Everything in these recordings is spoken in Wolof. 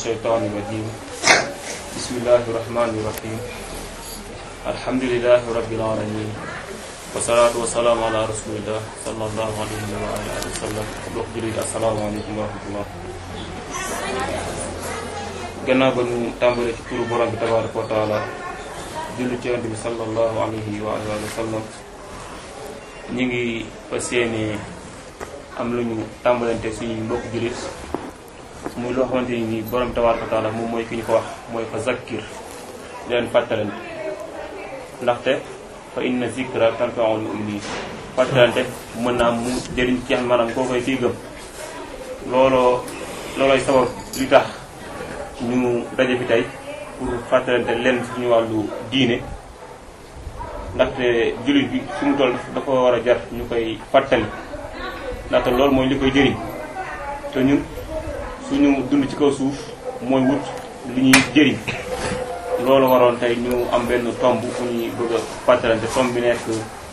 الشيطان الرجيم بسم الله الرحمن الرحيم الحمد لله رب العالمين والصلاة والسلام على رسول الله صلى الله عليه وعلى آله وسلم mbokk jullit assalaamu aleykum wa rahmatullah gannaaw ba ñu tàmbale ci turu borom bi tabaraka wa taala julli ci yonent bi sallallahu alayhi wa alihi wa sallam ñi ngi fas yéene am lu ñu tàmbalante suñuy mbokk jullit muy loo xamante ni nii borom tabaraka wa taala moom mooy ki ñu ko wax mooy fa zakkir leen fàttalante ndaxte fa inna zikra tanfa'ul mu'minin fàttalante mën naa mu jëriñ ci maanaam koo koy kii gëm looloo loolooy sabab li tax ñu daje fi tey pour fàttalante leen suñu wàllu diine ndaxte jullit bi fi mu toll dafa war a jar ñu koy fàttali ndaxte loolu mooy li koy jëriñ te ñun suñu dund ci kaw suuf mooy wut li ñuy jëriñ loolu waroon tey ñu am benn tomb bu ñuy bëgg a fàttalante tomb bi nekk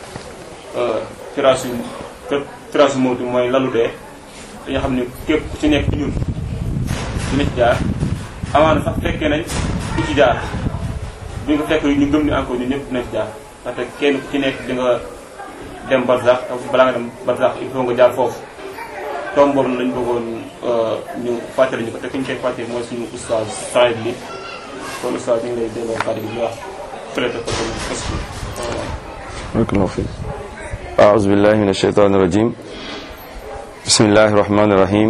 firaasu firaasu mawtu mooy lalu dee dañoo xam ne képp ku ci nekk ñun dina ci jaar amaana sax fekkee nañ ku ci jaar bi nga fekk ñu gëm ni encore ñun ñëpp dina ci jaar ndaxte kenn ku ci nekk di nga dem barsax te balaa nga dem barsax il faut nga jaar foofu tomb boobu lañ bëggoon ñu fàttali ñu ko te ki ñu koy fàttali mooy suñu oustaz Saïd li kon oustaz ñu ngi lay delloo kàddu gi ñu wax prêté ko tamit fas بارك الله فيك أعوذ بالله من الشيطان الرجيم بسم الله الرحمن الرحيم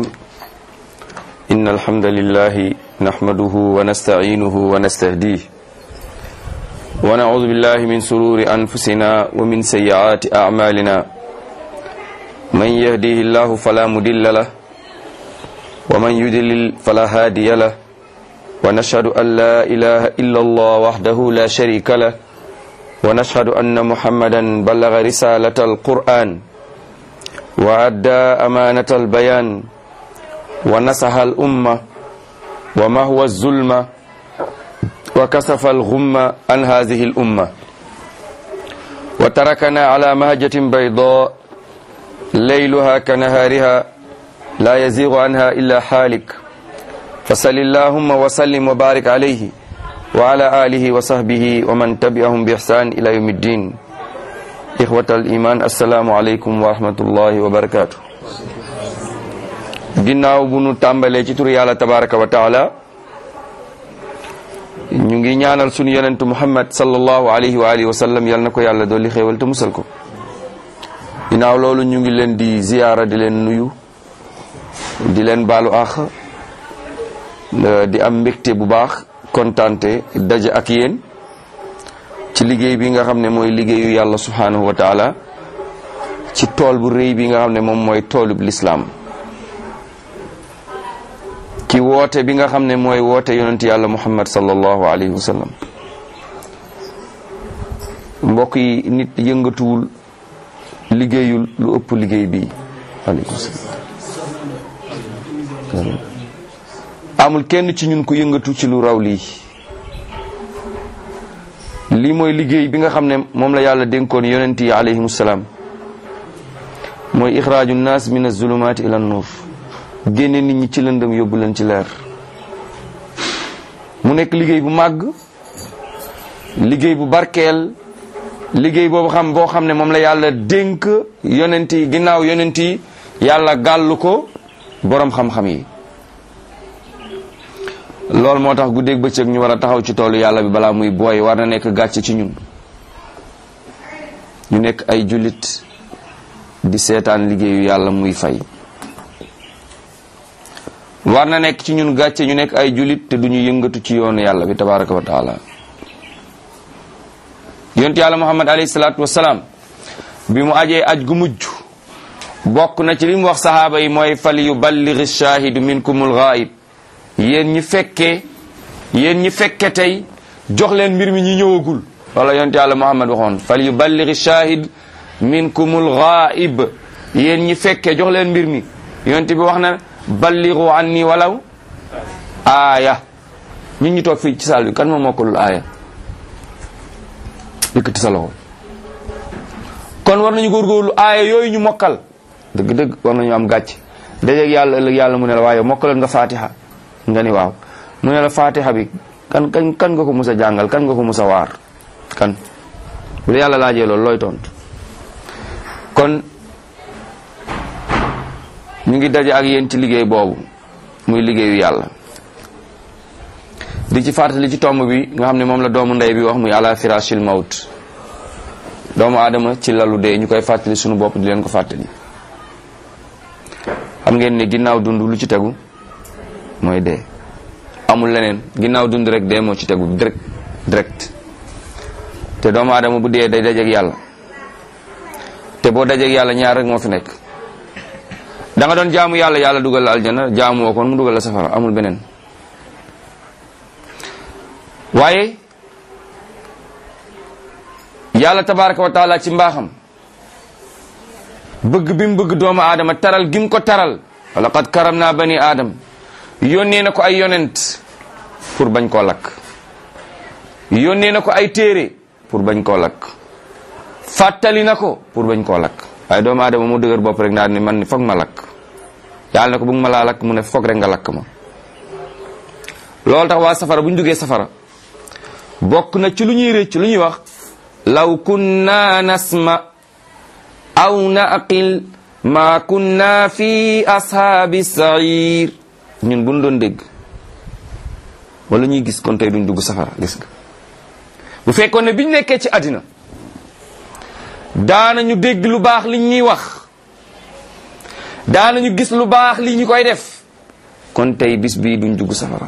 إن الحمد لله نحمده ونستعينه ونستهديه ونعوذ بالله من سرور أنفسنا ومن سيئات أعمالنا من يهديه الله فلا مدل له ومن يدلل فلا هادي له ونشهد أن لا إله إلا الله وحده لا شريك له ونشهد أن محمدا بلغ رسالة القرآن وأدى أمانة البيان ونصح الأمة وما هو الظلم وكسف الغم عن هذه الأمة وتركنا على مهجة بيضاء ليلها كنهارها لا يزيغ عنها إلا حالك فصل اللهم وسلم وبارك عليه وعلى آله وصحبه ومن تبعهم بإحسان إلى يوم الدين إخوة الإيمان السلام عليكم ورحمة الله وبركاته ginnaaw bu nu tàmbalee ci turu yàlla tabaraka wa taala ñu ngi ñaanal sunu yonentu muhammad sallallahu alayhi wa alihi wa sallam yal na ko yàlla dolli xéewal te musal ko ginnaaw loolu ñu ngi leen di ziyaara di leen nuyu di leen baalu àq di am mbégte bu baax kontante daje ak yéen ci liggéey bi nga xam ne mooy liggéeyu yàlla subhanahu wa taala ci tool bu rëy bi nga xam ne moom mooy toolub lislaam ci woote bi nga xam ne mooy woote yonent yàlla muhammad sallallahu alayhi wa sallam mbokk yi nit yëngatuwul liggéeyul lu ëpp liggéey bi aleykum salaam amul kenn ci ñun ku yëngatu ci lu raw lii lii mooy liggéey bi nga xam ne moom la yàlla dénkoon yonent yi alayhimu salaam mooy ixraaju naas min azulumaati ila nuur génne nit ñi ci lëndëm yóbbu leen ci leer mu nekk liggéey bu màgg liggéey bu barkeel liggéey boobu xam boo xam ne moom la yàlla dénk yonent yi ginnaaw yonent yi yàlla gàllu ko boroom xam-xam yi loolu moo tax guddeeg bëccëg ñu war a taxaw ci toolu yàlla bi balaa muy booy war na nekk gàcce ci ñun ñu nekk ay jullit di seetaan liggéeyu yàlla muy fay war na nekk ci ñun gàcce ñu nekk ay jullit te duñu yëngatu ci yoonu yàlla bi tabaraka wa taala yonent yàlla muhammad alayhi salaatu wasalaam bi mu ajee aj gu mujj bokk na ci li mu wax sahaaba yi mooy fal yuballighi shaahidu minkumul ghaib yéen ñi fekkee yéen ñi fekke tey jox leen mbir mi ñi ñëwagul wala yonent yàlla muhammad waxoon fal yuballighi shahid minkumul ghaib yéen ñi fekke jox leen mbir mi yonent bi wax na ballighu anni walaw aaya ñun ñi toog fii ci saal bi kan ma mokkalul aaya yëkkati sa loxo kon war nañu góorgóorlu aaya yooyu ñu mokkal dëgg-dëgg war nañu am gàcc dajeeg yàlla ëllëg yàlla mu ne la waaye mokkaloon nga fatiha nga ni waaw mu ne la fatiha bi kan kan kan nga ko mus a jàngal kan nga ko mus a waar kan bu la yàlla laajee loolu looy tontu kon ñu ngi daje ak yéen ci liggéey boobu muy liggéeyu yàlla di ci fàttali ci tomb bi nga xam ne moom la doomu ndey bi wax muy ala firashil maut doomu aadama ci lalu dee ñu koy fàttali sunu bopp di leen ko fàttali xam ngeen ne ginnaaw dund lu ci tegu mooy dee amul leneen ginnaaw dund rek dee moo ci tegu direct direct te doomu aadama bu dee day dajeeg yàlla te boo dajeeg yàlla ñaar rek moo fi nekk da nga doon jaamu yàlla yàlla dugal la aljana jaamu woo kon mu dugal la safara amul beneen waaye yàlla tabaraka wa taala ci mbaaxam bëgg bi mu bëgg doomu aadama taral gi mu ko taral wala qad karam naa bani aadam yónnee na ko ay yonent pour bañ koo lakk yónnee na ko ay téere pour bañ koo lakk fàttali na ko pour bañ koo lakk waaye doomu aadama moo dëgër bopp rek naa ni man ni foog ma lakk yàlla na ko bëgg ma laa lakk mu ne foog rek nga lakk ma loolu tax waa safara bu ñu duggee safara bokk na ci lu ñuy rëcc lu ñuy wax law kunna nasma aw naqil ma kunna fi ashaabi sair ñun buñ doon dégg wala ñuy gis kon tey duñ dugg safara gis nga bu fekkoon ne biñ nekkee ci àddina daanañu dégg lu baax li ñuy wax daanañu gis lu baax li ñu koy def kon tey bis bii duñ dugg safara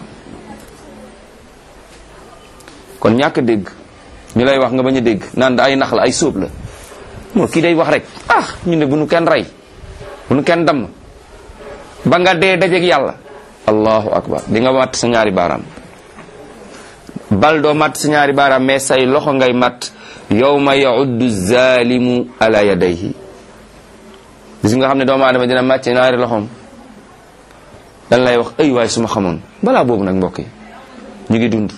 kon ñàkk dégg ñu lay wax nga bañ a dégg naan da ay nax la ay sóob la moo kii day wax rek ah ñu ne bu nu kenn rey bu nu kenn damm ba nga dee dajeeg yàlla allahu akbar di nga matt sa ñaari baaraam bal doo matt sa ñaari baaraam mais say loxo ngay matt yawma yauddu zalimu ala yadayhi gis nga xam ne doomu aadama dina màcce ñaari loxoom dan lay wax ay waay su ma xamoon balaa boobu nag mbokk yi ñu ngi dund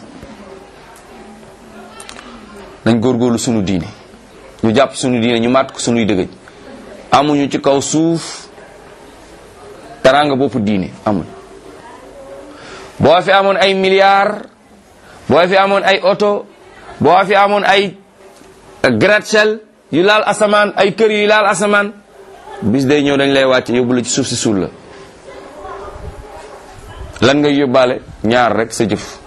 nañ góorgóorlu sunu diine ñu jàpp sunu diine ñu màtt ko sunuy dëgëj amuñu ci kaw suuf teraanga boppu diine amul boo fi amoon ay milliards boo fi amoon ay oto boo fi amoon ay gratte-ciel yu laal asamaan ay kër yu laal asamaan bis day ñëw dañ lay wàcce yóbbu la ci suuf si suul la lan ngay yóbbaale ñaar rek sa jëf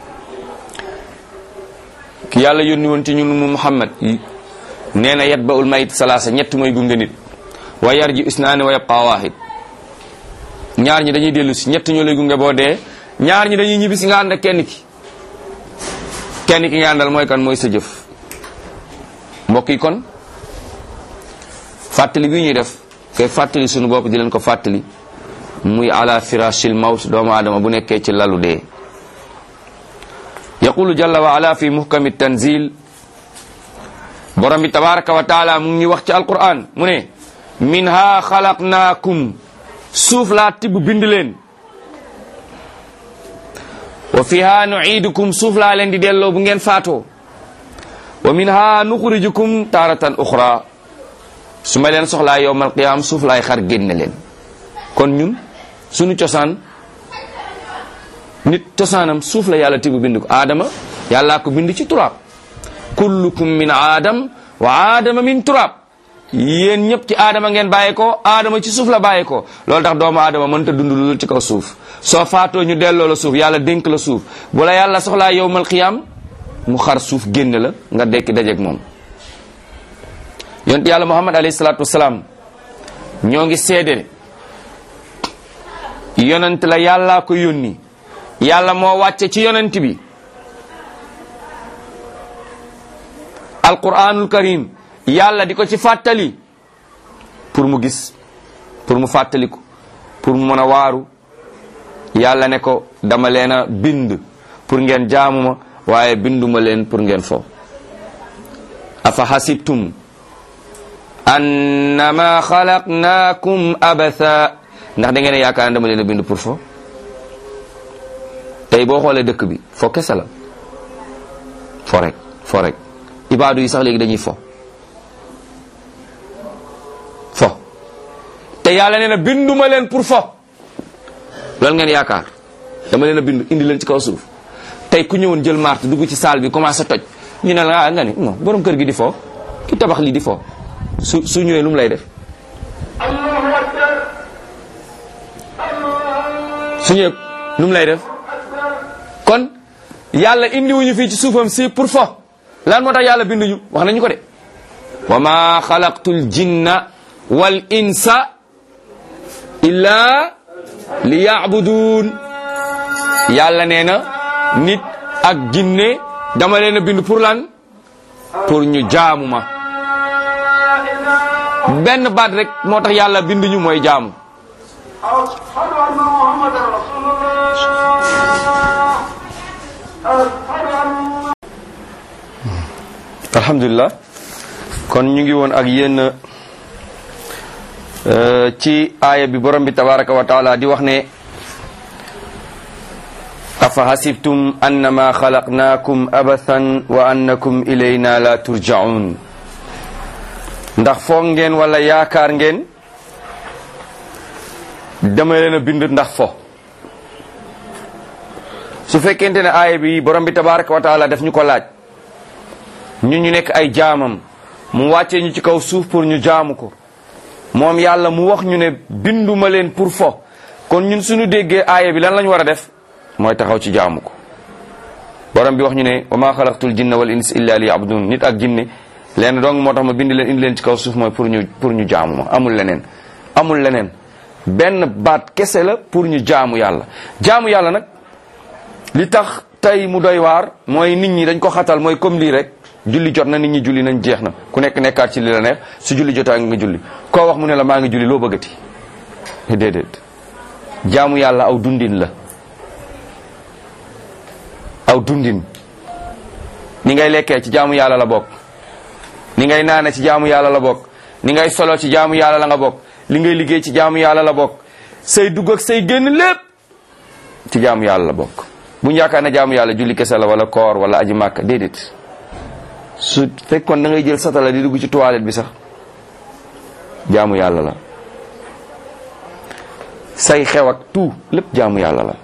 ki yàlla yónni woon ci ñun mu Muhammad nee na yat ba ul mayit salaasa ñett mooy gunge nit wa yar ji isnaani wa yabqa waahid ñaar ñi dañuy dellu si ñett ñoo lay gunge boo dee ñaar ñi dañuy ñibbi si nga ànd ak kenn ki kenn ki nga àndal mooy kan mooy sa jëf mbokk yi kon fàttali bi ñuy def koy fàttali sunu bopp di leen ko fàttali muy ala firashil mawt doomu aadama bu nekkee ci lalu dee yaqulu jalla wa ala fi muhkami tanzil borom bi tabaraka wa taala mu ngi wax ci alquran mu ne minha xalaqnaakum suuf laa tibb bind leen wa fiha nuidukum suuf laa leen di delloo bu ngeen faatoo wa minha nuxrijukum taaratan uxra su ma leen soxlaa yowmal qiyaam suuf laay xar génne leen kon ñun sunu cosaan nit cosaanam suuf la yàlla tibb bind ko aadama yàllaa ko bind ci turaab kullukum min aadam wa aadama min turaab yéen ñëpp ci aadama ngeen bàyyi ko aadama ci suuf la bàyyi ko loolu tax doomu aadama mënta dund lu ci kaw suuf soo faatoo ñu delloo la suuf yàlla dénk la suuf bu la yàlla soxlaa yowmal qiyaam mu xar suuf génne la nga dekki dajeeg moom yonent yàlla muhammad alayhi salaatu wasalaam ñoo ngi seede yonent la yàllaa ko yónni yàlla moo wàcce ci yonent bi alquranul karim yàlla di ko ci fàttali pour mu gis pour mu fàttaliku pour mu mën a waaru yàlla ne ko dama leen a bind pour ngeen jaamuma waaye binduma leen pour ngeen fo afa hasibtum annama xalaqnaakum abatha ndax da ngeen a yaakaar dama leen a bind pour fo tey boo xoolee dëkk bi fo kese la fo rek fo rek ibaadu yi sax léegi dañuy fo fo te yàlla nee na binduma leen pour fo loolu ngeen yaakaar dama leen a bind indi leen ci kaw suuf tey ku ñëwoon jël marte dugg ci salle bi commencé toj ñu ne la ah nga ni non borom kër gi di foo ki tabax lii di foo su su ñëwee lu mu lay def su ñëwee lu mu lay def kon yàlla indiwuñu fii ci suufam si pour fo lan moo tax yàlla binduñu wax nañu ko de wa ma xalaqtul jinna wal insa illa li yaabuduun yàlla nee na nit ak jinne dama leen a bind pour lan pour ñu jaamu ma benn baat rek moo tax yàlla binduñu mooy jaamu أشهد أن محمدا رسول الله أشهد أن alhamdulilah kon ñu ngi woon ak yéen euh, ci aaya bi borom bi tabaraka wa taala di wax ne afa hasibtum annama xalaqnaakum abathan wa annakum ilayna la turjaun ndax foog ngeen wala yaakaar ngeen dama leen a bind ndax fo su fekkente ne aaya bi borom bi tabaraka wa taala daf ñu ko laaj ñu ñu nekk ay jaamam mu wàccee ñu ci kaw suuf pour ñu jaamu ko moom yàlla mu wax ñu ne binduma leen pour fo kon ñun suñu déggee aaya bi lan lañ war a def mooy taxaw ci jaamu ko borom bi wax ñu ne wa ma xalaqtul jinna wal ins illa li yabudun nit ak jinne leen dong moo tax ma bind leen indi leen ci kaw suuf mooy pour ñu pour ñu jaamu ma amul leneen amul leneen benn baat kese la pour ñu jaamu yàlla jaamu yàlla nag li tax tey mu doy waar mooy nit ñi dañ ko xatal mooy comme lii rek julli jot na nit ñi julli nañ jeex na ku nekk nekkaat ci li la neex su julli jotaa nga julli koo wax mu ne la maa ngi julli loo bëggati déedéet jaamu yàlla aw dundin la aw dundin ni ngay lekkee ci jaamu yàlla la bokk ni ngay naane ci jaamu yàlla la bokk ni ngay solo ci jaamu yàlla la nga bokk li ngay liggéey ci jaamu yàlla la bokk say dugg ak say génn lépp ci jaamu yàlla la bokk bu ñu yaakaar ne jaamu yàlla julli kese la wala koor wala aji màkk déedéet su fekkoon da ngay jël satala di dugg ci toilette bi sax jaamu yàlla la say xew ak tout lépp jaamu yàlla la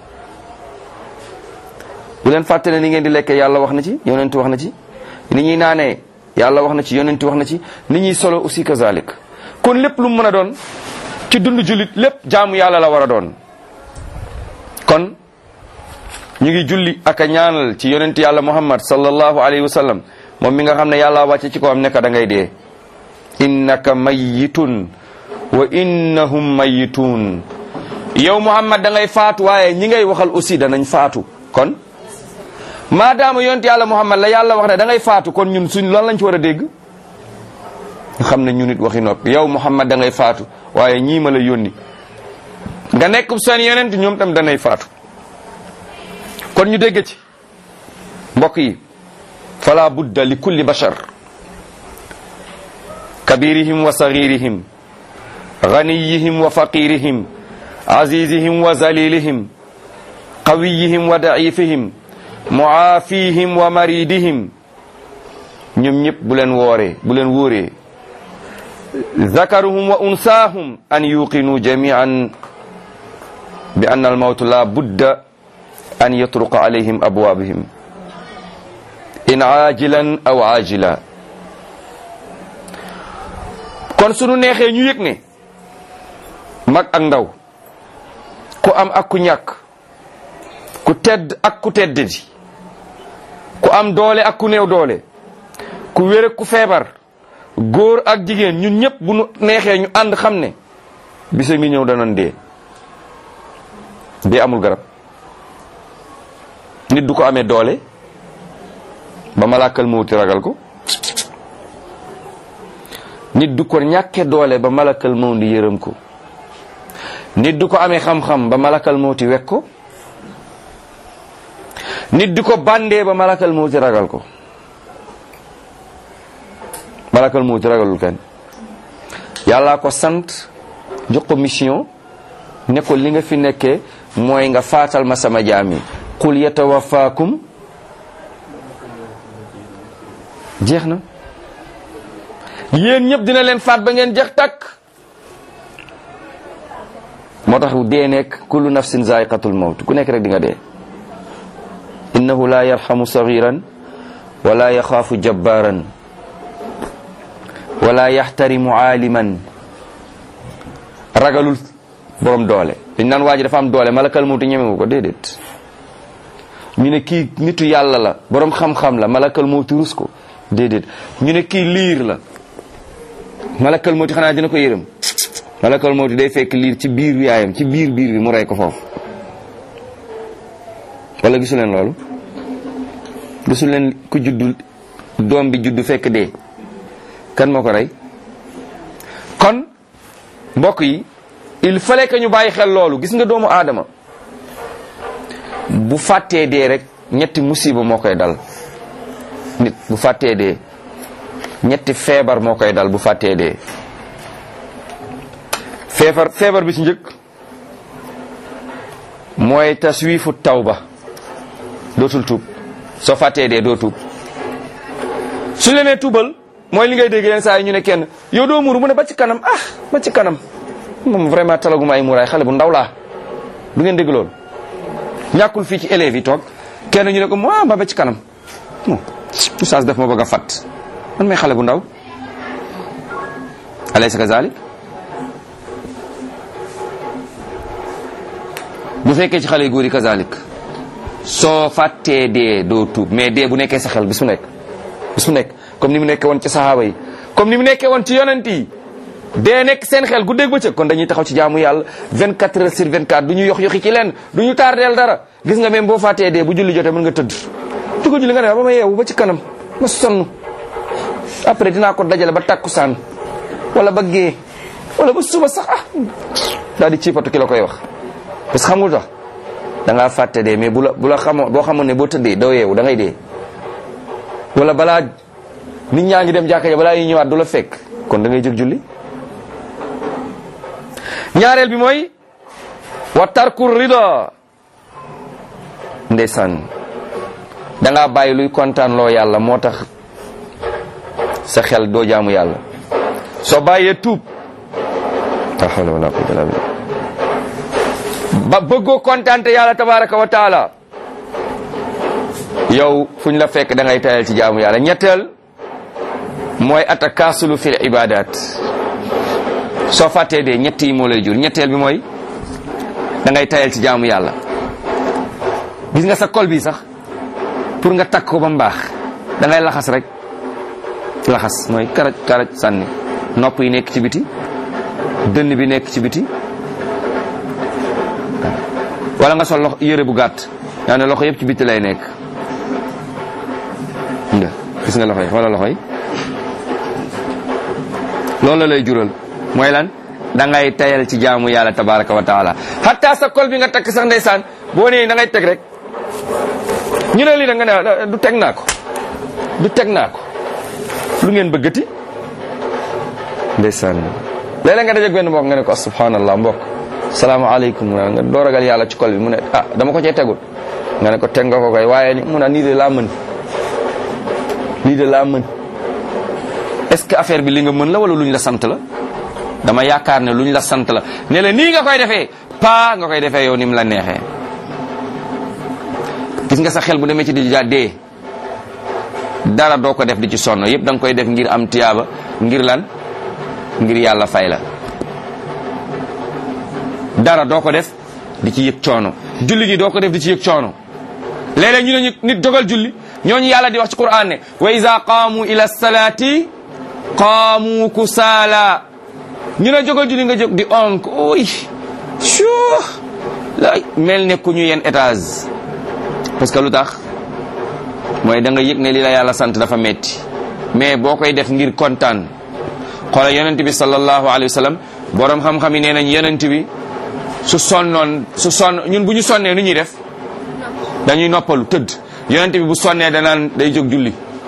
bu leen fàtte ne ni ngeen di lekkee yàlla wax na ci yonent wax na ci ni ñuy naanee yàlla wax na ci yonent wax na ci ni ñuy solo aussi kazalik kon lépp lu mu mën a doon ci dund jullit lépp jaamu yàlla la war a doon kon ñu ngi julli ak a ñaanal ci yonent yàlla muhammad sallallahu alayhi wa sallam moom mi nga xam ne yàlla wàcce ci ko am nekk da ngay dee innaka mayitun wa innahum mayitun yow muhammad da ngay faatu waaye ñi ngay waxal aussi danañ faatu kon maadaama yonent yàlla muhammad la yàlla wax ne da ngay faatu kon ñun suñ loolu lañ ci war a dégg nga xam ne ñu nit waxi noppi yow muhammad da ngay faatu waaye ñii ma la yónni nga nekk seen yonent ñoom tam danay faatu kon ñu dégg ci mbokk yi fala budda li kulli bashar kabirihim wa sagirihim ganiyihim wa faqirihim azizihim wa zalilihim qawiyihim wa daifihim muaafihim wa maridihim ñoom ñëpp bu leen wooree bu leen wóoree zakaruhum wa unsaahum an yuqinu jamian bi anna almawtu la budda an yatruqa alayhim abwaabihim in aajilan aw aajila kon sunu neexee ñu yëg ne mag ak ndaw ku am ak ku ñàkk ku tedd ak ku teddadi ku am doole ak ku néew doole ku wér ak ku feebar góor ak jigéen ñun ñëpp bu nu neexee ñu ànd xam ne bisa ngi ñëw danañ dee dee amul garab nit du ko amee doole ba malaakal mawti ragal ko nit du ko ñàkke doole ba malakal mawti yërëm ko nit du ko amee xam-xam ba malakal mawti wekk ko nit du ko bandee ba malakal mawti ragal ko malakal mawti ragalul kenn yàllaa ko sant jox ko mission ne ko li nga fi nekkee mooy nga faatal ma sama jaam yi qul yatawafaakum jeex na yéen ñëpp dina leen faat ba ngeen jeex takk moo tax dee nekk kullu nafsin zaiqatul mawt ku nekk rek di nga dee innahu la yarhamu sagiran wala yaxaafu jabbaran wala yaxtarimu aaliman ragalul borom doole dañ naan waa ji dafa am doole malakal mawti ñemewu ko déedéet ñu ne kii nitu yàlla la borom xam-xam la malakal mawti rus ko déedéet ñu ne kii liir la malakal mawti xanaa dina ko yërëm malakal mawti day fekk liir ci biir yaayam ci biir biir bi mu rey ko foofu wala gisu leen loolu gisu leen ku juddu doom bi juddu fekk dee kan moo ko rey kon mbokk yi il fallait que ñu bàyyi xel loolu gis nga doomu aadama bu fàttee dee rek ñetti musiba moo koy dal nit bu fàttee dee ñetti feebar moo koy dal bu fàttee dee feebar feebar bi ci njëkk mooy taswiifu tawba dootul tuub soo fàttee dee doo tuub su leen nee tuubal mooy li ngay dégg leen saa yi ñu ne kenn yow doo muuru mu ne ba ci kanam ah ba ci kanam moom vraiment talaguma ay muuraay xale bu ndaw laa du ngeen dégg loolu ñàkkul fii ci élèves yi toog kenn ñu ne ko moi ba ba ci kanam bon oustaz def ma bëgg a fat man may xale bu ndaw alaysa kazalik bu fekkee ci xale yu góor yi kazalik soo fàttee dee doo tuub mais dee bu nekkee sa xel bis mu nekk bis mu nekk comme ni mu nekkee woon ci sahaaba yi comme ni mu nekkee woon ci yonent yi dee nekk seen xel guddeeg bëccëg kon dañuy taxaw ci jaamu yàlla 24 heures sur 24 du ñu yox yoxi ci leen du ñu tardeel dara gis nga même boo fàttee dee bu julli jotee mën nga tëdd du ko julli nga ne ba ma yeewu ba ci kanam ma sonn après dinaa ko dajale ba takkusaan wala ba gée wala ba suba sax ah daal di ciipatu ki la koy wax parce que xam nga tax da ngaa fàtte dee mais bu la bu la xamoo boo xamoon ne boo tëddee doo yeewu da ngay dee wala balaa nit ñaa ngi dem jàkka ja balaa yi ñëwaat du la fekk kon da ngay jóg julli ñaareel bi mooy wa tarku rida ndeysaan da ngaa bàyyi luy kontaan loo yàlla moo tax sa xel doo jaamu yàlla soo bàyyee tuub la hawla wala quwwata illa billah ba bëggoo kontaante yàlla tabaraka wa taala yow fuñ la fekk da ngay tayal ci jaamu yàlla ñetteel mooy atakaasulu fil ibadat soo fàttee dee ñett yi moo lay jur ñetteel bi mooy da ngay tayal ci jaamu yàlla gis nga sa kol bi sax pour nga takk ko ba mu baax da ngay laxas rek laxas mooy karaj karaj sànni nopp yi nekk ci biti dënn bi nekk ci biti wala nga sol loxo yére bu gàtt yaa ne loxo yëpp ci biti lay nekk nga gis nga loxo yi wala loxo yi loolu la lay jural mooy lan da ngay tayal ci jaamu yàlla tabaraka wa taala hatta sa kol bi nga takk sax ndeysaan boo nee da ngay teg rek ñu ne lii da nga ne du teg naa ko du teg naa ko lu ngeen bëggati ndeysaan léeg-léeg nga dajeeg benn mbokk nga ne ko subhanallah mbokk salaamaaleykum mu ne nga doo ragal yàlla ci kol bi mu ne ah dama ko cee tegul nga ne ko teg nga ko koy waaye ni mu ne nii de laa mën lii de laa mën est-ce que affaire bi li nga mën la wala luñ la sant la dama yaakaar ne luñ la sant la ne la nii nga koy defee paa nga koy defee yow ni mu la neexee gis nga sa xel bu demee ci di ja dee dara doo ko def di ci sonn yëpp da nga koy def ngir am tiyaaba ngir lan ngir yàlla fay la dara doo ko def di ci yëg coono julli gi doo ko def di ci yëg coono léeg-léeg ñu ne ñu nit dogal julli ñooñu yàlla di wax ci Qur'an ne wa iza qaamu ila salati qaamu kusaala ñu ne jógal julli nga jóg di onk oy suu la mel ne ku ñu yenn étage parce que lu tax mooy da nga yëg ne li la yàlla sant dafa metti mais boo koy def ngir kontaan xoola yonent bi sallallahu alayhi wa sallam borom xam-xam yi nee nañ yonent bi su sonnoon su sonn ñun bu ñu sonnee nu ñuy def dañuy noppalu tëdd yonent bi bu sonnee danaan day jóg julli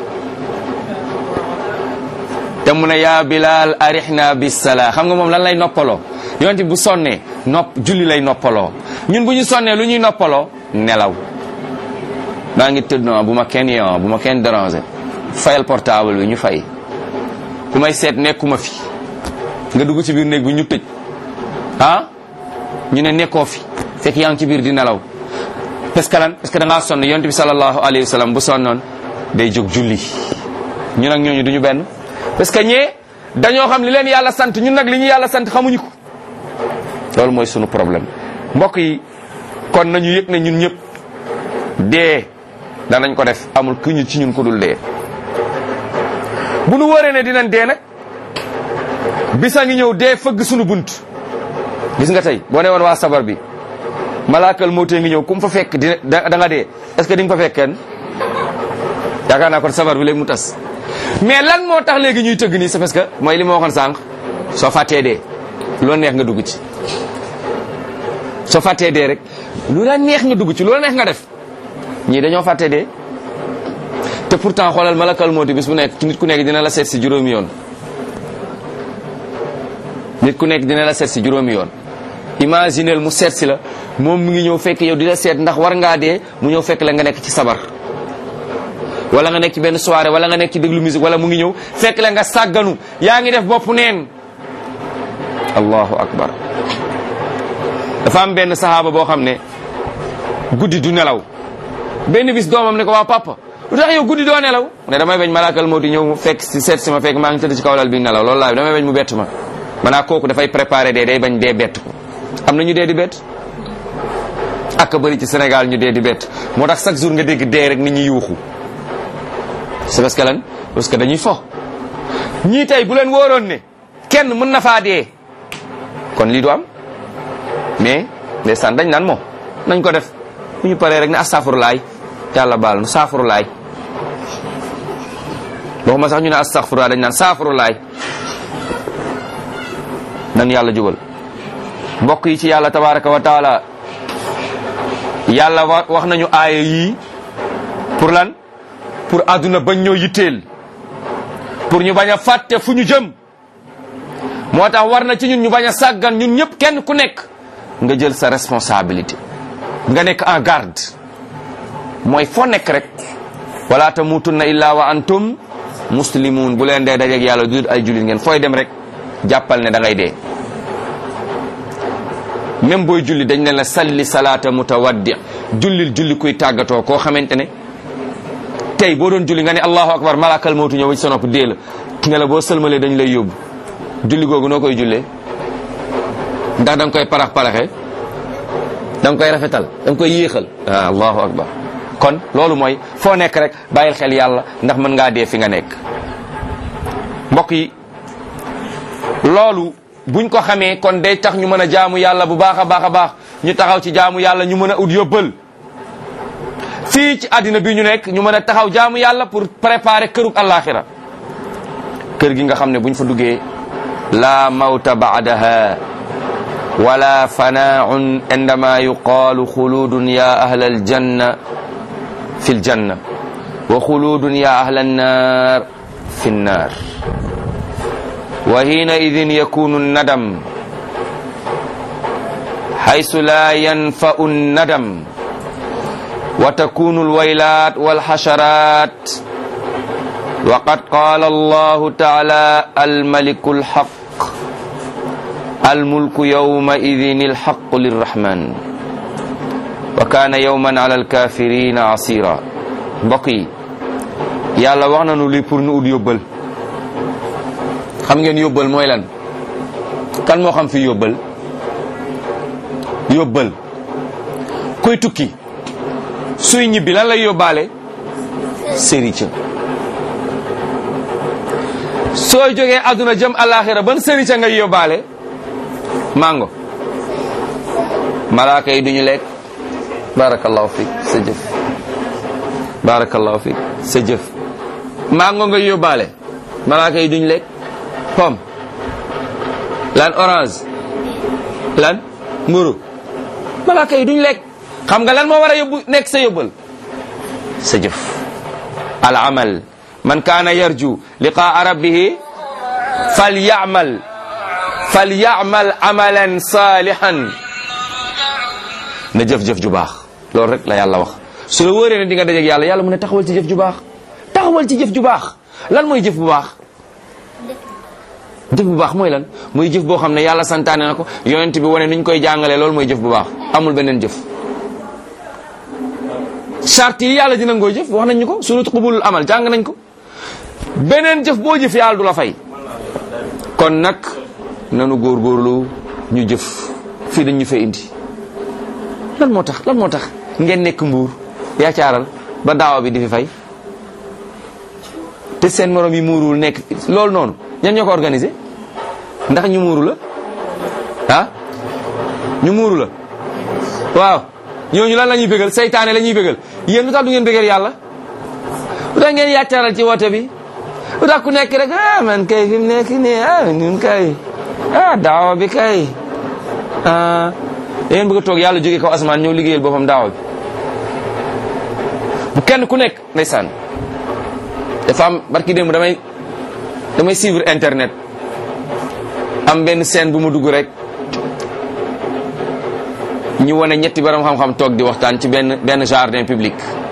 te mu ne yaa Bilal arihna bis sala xam nga moom lan lay noppaloo yonent bi bu sonnee nopp julli lay noppaloo ñun bu ñu sonnee lu ñuy noppaloo nelaw maa ngi tëdd non bu ma kenn yeewoo bu ma kenn déranger fayal portable bi ñu fay ku may seet nekkuma fi nga dugg ci biir néeg bi ñu tëj ah ñu ne nekkoo fi fekk yaa ngi ci biir di nelaw parce que lan parce que da ngaa sonn yonent bi sallallahu alayhi wa sallam bu sonnoon day jóg julli ñun ak ñooñu duñu benn parce que ñee dañoo xam li leen yàlla sant ñun nag li ñu yàlla sant xamuñu ko loolu mooy sunu problème mbokk yi kon nañu yëg ne ñun ñëpp dee danañ ko def amul ku ñu ci ñun ko dul dee bu nu wóoree ne dinañ dee nag bisa ngi ñëw dee fëgg sunu bunt gis nga tey boo ne woon waa sabar bi malaakal mawtee ngi ñëw ku mu fa fekk dina da nga dee est-ce que di nga fa fekk kenn yaakaar naa kon sabar bi léegi mu tas mais lan moo tax léegi ñuy tëgg nii c'est parce que mooy li ma waxoon sànq soo fàttee dee lu la neex nga dugg ci soo fàttee dee rek lu la neex nga dugg ci lu la neex nga def ñii dañoo fàttee dee te pourtant xoolal malakal mawti bis bu nekk ci nit ku nekk dina la seet si juróomi yoon nit ku nekk dina la seet si juróomi yoon imaginel mu seet si la moom mu ngi ñëw fekk yow di la seet ndax war ngaa dee mu ñëw fekk la nga nekk ci sabar wala nga nekk ci benn soirée wala nga nekk ci déglu musique wala mu ngi ñëw fekk la nga sàgganu yaa ngi def bopp neen allahu akbar dafa am benn sahaaba boo xam ne guddi du nelaw benn bis doomam ne ko waa papa lu tax yow guddi doo nelaw mu ne damay bañ malaakal moo di ñëw mu fekk si seet si ma fekk maa ngi tëdd ci kaw lal bi nelaw loolu laa damay bañ mu bett ma maanaa kooku dafay préparé dee day bañ dee bett ko am na ñu dee di bett ak bëri ci Sénégal ñu dee di bett moo tax chaque jour nga dégg dee rek nit ñi yuuxu c'est parce que lan parce que dañuy fo ñii tey bu leen wóoroon ne kenn mën na faa dee kon lii du am mais ndeysaan dañ naan moo nañ ko def bu ñu paree rek ne astafurlaay yàlla baal nu saafurlaay waxuma sax ñu ne astafurlaay dañ naan saafurlaay nan yàlla jubal mbokk yi ci yàlla tabaraka wa taala yàlla wax nañu aaya yii pour lan pour àdduna bañ ñoo yitteel pour ñu bañ a fàtte fu ñu jëm moo tax war na ci ñun ñu bañ a sàggan ñun ñëpp kenn ku nekk nga jël sa responsabilité nga nekk en garde mooy foo nekk rek wala tamutunna illa wa antum muslimun bu leen dee dajeeg yàlla du ay jullit ngeen fooy dem rek jàppal ne da ngay dee même booy julli dañ ne la salli salaata mutawaddi jullil julli kuy tàggatoo koo xamante ne tey boo doon julli nga ne allahu akbar malakal mawtu ñëw ci sa nopp dee la nga la boo sëlmalee dañ lay yóbbu julli googu noo koy jullee ndax da nga koy parax paraxe da nga koy rafetal da nga koy yéexal ah allahu akbar kon loolu mooy foo nekk rek bàyyil xel yàlla ndax mën ngaa dee fi nga nekk mbokk yi loolu buñ ko xamee kon day tax ñu mën a jaamu yàlla bu baax a baax a baax ñu taxaw ci jaamu yàlla ñu mën a ut yóbbal fii ci àddina bi ñu nekk ñu mën a taxaw jaamu yàlla pour préparer kërug àllaaxira kër gi nga xam ne buñ fa duggee la mawta baadaha wala fanaun indama yuqaalu xuludun ya ahla aljanna fi ljanna wa xuludun ya ahla annar fi nnar wa hiinaidin yakunu nadam haysu la yanfau nadam wa takunu alwaylat walxasharat wa qad qala allahu taala almaliku alxaq almulku yawmaidin alxaqu lirrahman wa kaana yawman ala alkafirina asira mbokk yi yàlla wax nañu lii pour nu ut yóbbal xam ngeen yóbbal mooy lan kan moo xam fi yóbbal yóbbal kuy tukki suy ñibbi lan lay yóbbaale sërica soo jógee àdduna jëm alaxira ban sërica ngay yóbbaale mango malaaka yi duñu lekk barakallahu fik sa jëf barakallahu fik sa jëf mango ngay yóbbaale malaaka yi duñu lekk pomme lan orange lan mburu malaaka yi duñ lekk xam nga lan moo war a yóbbu nekk sa yóbbal sa jëf al amal man kaana yarju liqaa rabbihi fal yamal fal yamal amalan salihan na jëf-jëf ju baax loolu rek la yàlla wax su la wóoree ne di nga dajeeg yàlla yàlla mu ne taxawal ci jëf ju baax taxawal ci jëf ju baax lan mooy jëf bu baax jëf bu baax mooy lan mooy jëf boo xam ne yàlla santaane na ko yonent bi wane ni ñu koy jàngalee loolu mooy jëf bu baax amul beneen jëf charte yi yàlla dina ngoo jëf wax nañ ñu ko surut qubulul amal jàng nañ ko beneen jëf boo jëf yàlla du la fay kon nag nanu góorgóorlu ñu jëf fii dañ ñu fay indi lan moo tax lan moo tax ngeen nekk mbuur yaacaaral ba daawa bi di fi fay te seen morom yi muuruwul nekk loolu noonu ñan ñoo ko organisé ndax ñu muuru la ah ñu muuru la waaw ñooñu lan la ñuy bégal saytaane la ñuy bégal yéen lu tax du ngeen bégal yàlla lu tax ngeen yaacaaral ci woote bi lu tax ku nekk rek ah man kay fi mu nekk nii ah ñun kay ah daawa bi kay ah yéen bëgg a toog yàlla jógee kaw asamaan ñëw liggéeyal boppam daawa bi bu kenn ku nekk ndeysaan dafa am barki démb damay damay suivre internet am benn scène bu ma dugg rek ñu wane ñetti borom xam-xam toog di waxtaan ci benn benn jardin public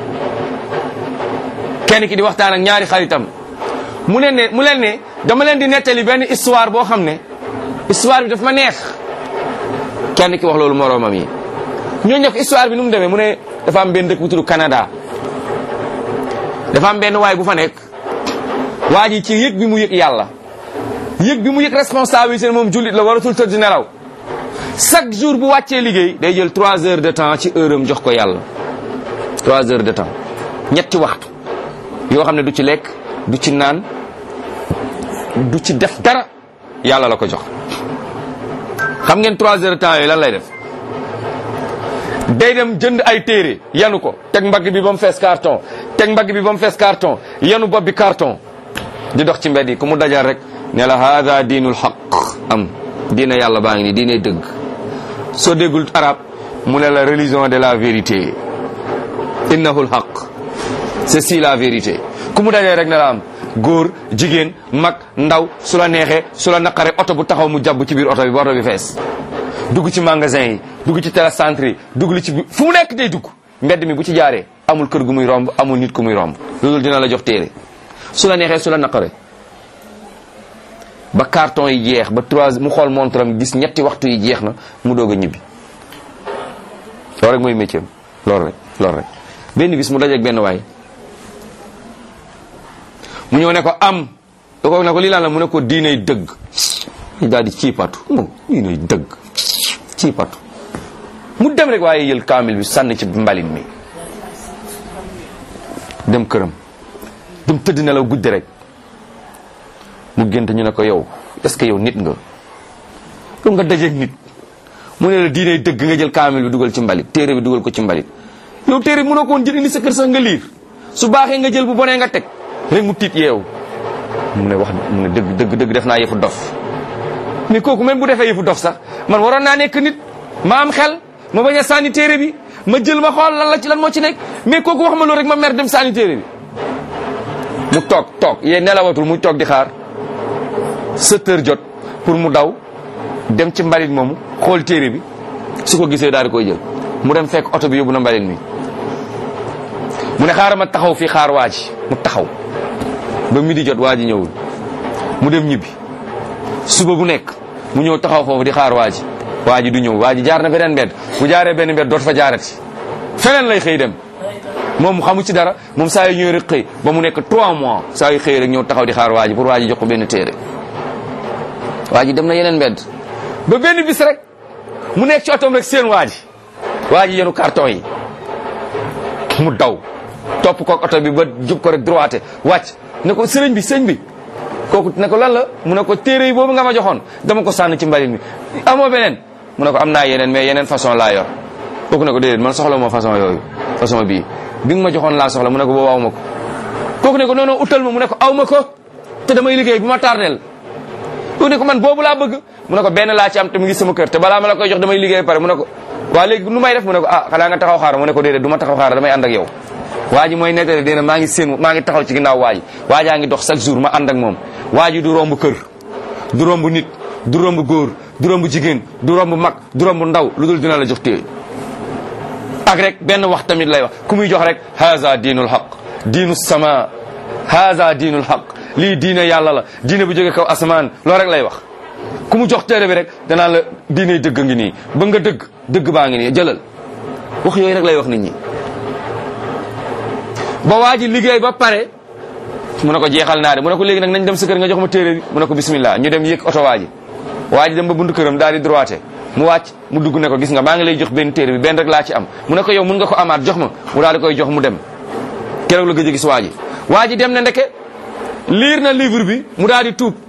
kenn ki di waxtaan ak ñaari xaritam mu leen ne mu leen ne dama leen di nettali benn histoire boo xam ne histoire bi daf ma neex kenn ki wax loolu moroomam yi ñoo ñëw histoire bi nu mu demee mu ne dafa am benn dëkk bu tudd Canada dafa am benn waay bu fa nekk waa ji ci yëg bi mu yëg yàlla yëg bi mu yëg responsabilité moom jullit la waratul tëdd nelaw chaque jour bu wàccee liggéey day jël 3 heures de temps ci heure am jox ko yàlla 3 heures de temps ñetti waxtu yoo xam ne du ci lekk du ci naan du ci def dara yàlla la ko jox xam ngeen 3 heures de temps yooyu lan lay def day dem jënd ay téere yanu ko teg mbagg bi ba mu fees carton teg mbagg bi ba mu fees carton yanu bopp bi carton di dox ci mbedd yi ku mu dajal rek ne la hada diinul xaq am diina yàlla baa ngi nii diine dëgg soo déggul arab mu ne la religion de la vérité innahul xaq c'est la vérité ku mu dajee rek ne la am góor jigéen mag ndaw su la neexee su la naqaree oto bu taxaw mu jàbb ci biir oto bi ba oto bi fees dugg ci magasin yi dugg ci télécentre yi dugg li ci bi fu mu nekk day dugg mbedd mi bu ci jaaree amul kër gu muy romb amul nit ku muy romb loolu dina la jox téere su la neexee su la naqaree ba carton yi jeex ba trois mu xool montre am gis ñetti waxtu yi jeex na mu doog a ñibbi loolu rek mooy métier am loolu rek loolu rek benn bis mu dajeeg benn waay mu ñëw ne ko am da ko ne ko lii lan la mu ne ko diinay dëgg daal di ciipatu moom diinay dëgg ciipatu mu dem rek waaye jël kaamil bi sànni ci mbalit mi dem këram dem tëdd nelaw guddi rek mu gént ñu ne ko yow est-ce que yow nit nga yow nga dajeeg nit mu ne la diinay dëgg nga jël kaamil bi dugal ci mbalit téere bi dugal ko ci mbalit yow téere bi mënoo ko woon jël indi sa kër sax nga liir su baaxee nga jël bu bonee nga teg rek mu tiit yeewu mu ne wax mu ne dëgg dëgg dëgg def naa yëfu dof mais kooku même bu defee yëfu dof sax man waroon naa nekk nit ma am xel ma bañ a sànni téere bi ma jël ma xool lan la ci lan moo ci nekk mais kooku wax ma loolu rek ma mer dem sànni téere bi mu toog toog yee nelawatul muy toog di xaar sept heures jot pour mu daw dem ci mbalit moomu xool téere bi su ko gisee daal di koy jël mu dem fekk oto bi yóbbu na mbalit mi mu ne xaaral ma taxaw fii xaar waa ji mu taxaw ba midi jot waa ji ñëwul mu dem ñibbi suba bu nekk mu ñëw taxaw foofu di xaar waa ji waa ji du ñëw waa ji jaar na beneen mbedd bu jaaree benn mbedd dootu fa jaarati feneen lay xëy dem moom xamu ci dara moom saa yu ñëw rek xëy ba mu nekk 3 mois saa yu xëy rek ñëw taxaw di xaar waa ji pour waa ji jox ko benn téere waa ji dem na yeneen mbedd ba benn bis rek mu nekk ci otoom rek seen waa ji waa ji yenu carton yi mu daw topp ko oto bi ba jub ko rek droité wàcc ne ko sëriñ bi sëñ bi kooku ne ko lan la mu ne ko téere yi boobu nga ma joxoon dama ko sànn ci mbalit mi amoo beneen mu ne ko am naa yeneen mais yeneen façon laa yor kooku ne ko déedéet man soxla moo façon yooyu façon bii bi nga ma joxoon laa soxla mu ne ko boobu aw ma ko kooku ne ko non non utal ma mu ne ko aw ma ko te damay liggéey bu ma tardel kooku ne ko man boobu laa bëgg mu ne ko benn laa ci am te mu ngi sama kër te balaa ma la koy jox damay liggéey pare mu ne ko waa léegi nu may def mu ne ko ah xanaa nga taxaw xaar mu ne ko déedéet du ma taxaw xaar damay ànd ak yow waa ji mooy nettali dina maa ngi seen maa ngi taxaw ci ginnaaw waa ji waa jaa ngi dox chaque jour ma ànd ak moom waa ji du romb kër du romb nit du romb góor du romb jigéen du romb mag du romb ndaw lu dul dina la jox téye ak rek benn wax tamit lay wax ku muy jox rek haza diinul haq diinu sama haza diinul haq lii diine yàlla la diine bu jógee kaw asamaan loolu rek lay wax ku mu jox téere bi rek danaan la diine dëgg ngi nii ba nga dëgg dëgg baa ngi nii jëlal wax yooyu rek lay wax nit ñi ba waa ji liggéey ba pare mu ne ko jeexal naa de mu ne ko léegi nag nañ dem sa kër nga jox ma téere bi mu ne ko bismillah ñu dem yëg oto waa ji waa ji dem ba buntu këram daal di droité mu wàcc mu dugg ne ko gis nga maa ngi lay jox benn téere bi benn rek laa ci am mu ne ko yow mun nga ko amaat jox ma mu daal di koy jox mu dem keroog la gëj a gis waa ji waa ji dem na ndeke liir na livre bi mu daal di tuub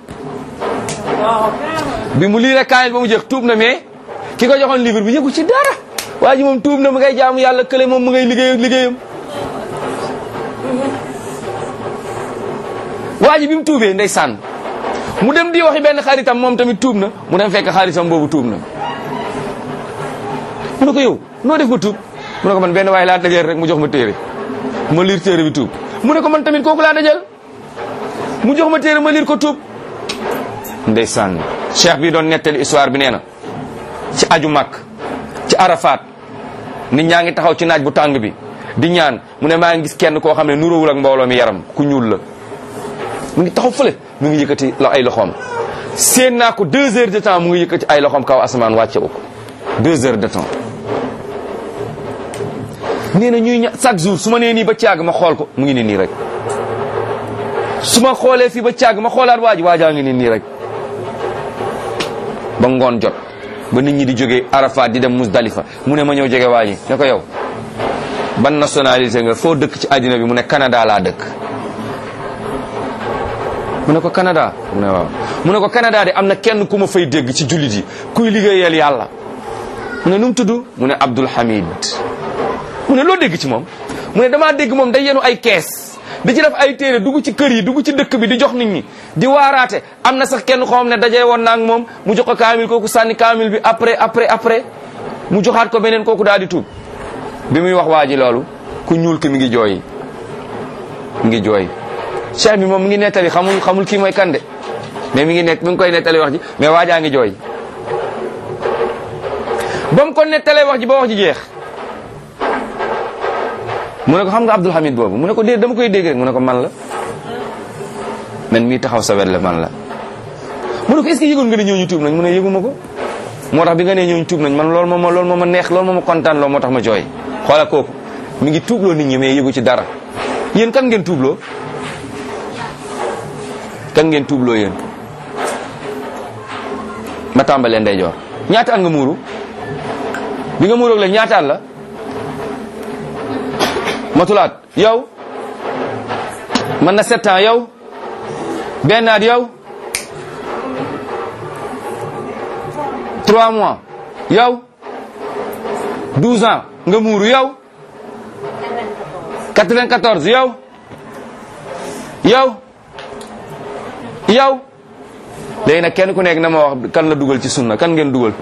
bi mu liiree kaamil ba mu jeex tuub na mais ki ko joxoon livre bi yëgu ci dara waa ji moom tuub na mu ngay jaamu yàlla kële moom mu ngay liggéey ak liggéeyam waa ji bi mu tuubee ndeysaan mu dem di waxi benn xaritam moom tamit tuub na mu dem fekk xaritam boobu tuub na mu ne ko yow noo def ba tuub mu ne ko man benn waaye laa dajeel rek mu jox ma téere ma liir téere bi tuub mu ne ko man tamit kooku laa dajal mu jox ma téere ma liir ko tuub ndeysaan cheikh bi doon nettali histoire bi nee na ci aju màkk ci arafat nit ñaa ngi taxaw ci naaj bu tàng bi di ñaan mu ne maa ngi gis kenn koo xam ne nuróowul ak mbooloo mi yaram ku ñuul la mu ngi taxaw fële mu ngi yëkkati la ay loxoom seen naa ko deux heures de temps mu ngi yëkkati ay loxoom kaw asamaan wàcce ko deux heures de temps nee na ñuy ña chaque jour su ma nee nii ba caag ma xool ko mu ngi ne nii rek su ma xoolee fii ba caag ma xoolaat waa ji waajaa ngi ne nii rek ba ngoon jot ba nit ñi di jógee Arafat di dem Musdalifa mu ne ma ñëw jege waa ji ne ko yow ban nationalité nga foo dëkk ci àddina bi mu ne Canada laa dëkk mu ne ko Canada mu ne waaw mu ne ko Canada de am na kenn ku ma fay dégg ci jullit yi kuy liggéeyal yàlla mu ne nu mu tudd mu ne Abdul Hamid mu ne loo dégg ci moom mu ne damaa dégg moom day yenu ay kees di ci def ay téere dugg ci kër yi dugg ci dëkk bi di jox nit ñi di waaraate am na sax kenn koo xam ne dajee woon naa ak moom mu jox ko kaamil kooku sànni kaamil bi après après après mu joxaat ko beneen kooku daal di tuub bi muy wax waa ji loolu ku ñuul ki mi ngi jooy mi ngi jooy cheikh bi moom mi ngi nettali xamul xamul kii mooy kande mais mi ngi nekk mi ngi koy nettali wax ji mais waajaa ngi jooy ba mu ko nettalee wax ji ba wax ji jeex mu ne ko xam nga Abdul Hamid boobu mu ne ko dee dama koy dégg rek mu ne ko man la man mii taxaw sa wet la man la mu ne ko est-ce que yëgoon nga ne ñooñu tuub nañ mu ne yëguma ko moo tax bi nga nee ñooñu tuub nañ man loolu moo ma loolu moo ma neex loolu moo ma kontaan loolu moo tax ma jooy xoola kooku mi ngi tuubloo nit ñi mais yëgu ci dara yéen kan ngeen tuubloo kan ngeen tuubloo yéen ma tàmbalee ndeyjoor ñaata at nga muuru bi nga muuroog la ñaata at la matulaat yow man na sept ans yow benn at yow trois mois yow douze ans nga muuru yow quatre-vingt-quatorze yow yow yow léegi nag kenn ku nekk na ma wax kan la dugal ci sunna kan ngeen dugal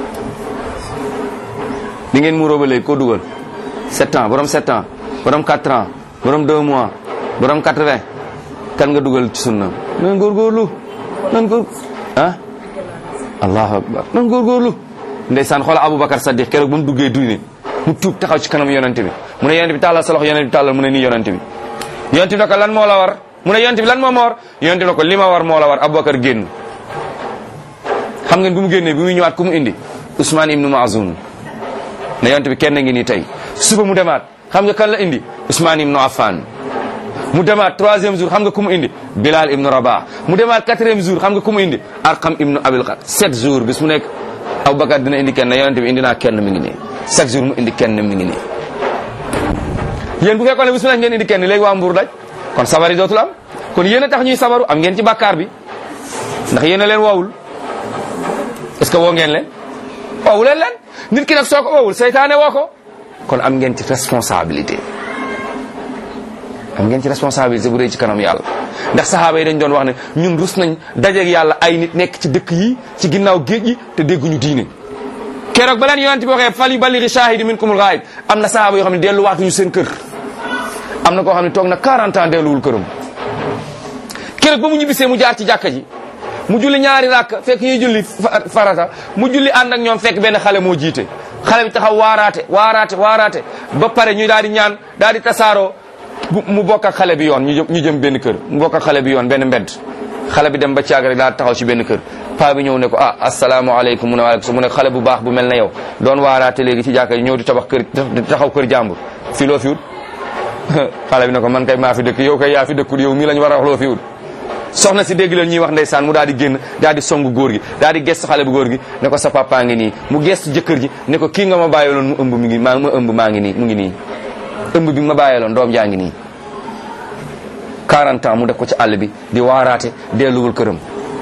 di ngeen muuroo ba léegi koo dugal sept ans borom sept ans borom quatre ans borom deux mois borom quatre-vingt kan nga dugal ci sunna nan góorgóorlu nan góor ah allahu akbar nan góorgóorlu ndeysaan xoola aboubacar saddiq keroog ba mu duggee diine mu tuub taxaw ci kanam yonente bi mu ne yonente bi tàllal sa loxo yonente bi tàllal mu ne nii yonente bi yonente bi ne ko lan moo la war mu ne yonente bi lan moo ma war yonente bi ne ko li ma war moo la war aboubacar génn xam ngeen bu mu génnee bi muy ñëwaat ku mu indi ousmane ibnu maazun ne yonente bi kenn ngi nii tey suba mu demaat xam nga kan la indi ousmane ibnu affan mu demaat troisième jour xam nga ku mu indi bilal ibnu rabah mu demaat quatrième jour xam nga ku mu indi arqam ibnu abil qas sept jours bis mu nekk aboubacar dina indi kenn ne yonente bi indi naa kenn mi ngi nii chaque jour mu indi kenn mi ngi nii yéen bu fekkoon ne bis mu nekk ngeen indi kenn léegi waa mbuur daj kon sabar yi dootul am kon yéen a tax ñuy sabaru am ngeen ci bàkkaar bi ndax yéen a leen woowul est-ce que woo ngeen leen woowu leen leen nit ki nag soo ko woowul seytaane woo ko kon am ngeen ci responsabilité am ngeen ci responsabilité bu rëy ci kanam yàlla ndax saxaaba yi dañ doon wax ne ñun rus nañ dajeeg yàlla ay nit nekk ci dëkk yi ci ginnaaw géej yi te dégguñu diine keroog ba leen yonent bi waxee fal yuballighi shahidi minkumul ghaib am na saxaaba yoo xam ne delluwaatuñu seen kër am na koo xam ne toog na 40 ans delluwul këram keroog ba mu ñibbisee mu jaar ci jàkka ji mu julli ñaari rakk fekk ñuy julli farata mu julli ànd ak ñoom fekk benn xale moo jiite xale bi taxaw waaraate waaraate waaraate ba pare ñu daal di ñaan daal di tasaaroo bu mu bokk ak xale bi yoon ñu jëm ñu jëm benn kër mu bokk ak xale bi yoon benn mbedd xale bi dem ba caag rek daal taxaw ci benn kër paa bi ñëw ne ko ah asalaamaaleykum mu ne waaleykum mu ne xale bu baax bu mel na yow doon waaraate léegi ci jàkka yi ñëw di tabax kër di taxaw kër jàmbur fii loo fi wut xale bi ne ko man kay maa fi dëkk yow kay yaa fi dëkkul yow mii lañ war a wax loo fi wut soxna si dégg leen ñuy wax ndeysaan mu daal di génn daal di song góor gi daal di gestu xale bu góor gi ne ko sa papa ngi nii mu gestu jëkkër ji ne ko kii nga ma bàyyiloon mu ëmb mi ngi maa ma ëmb maa ngi nii mu ngi nii ëmb bi ma bàyyiloon doom jaa ngi nii 40 ans mu def ko ci àll bi di waaraate delluwul këram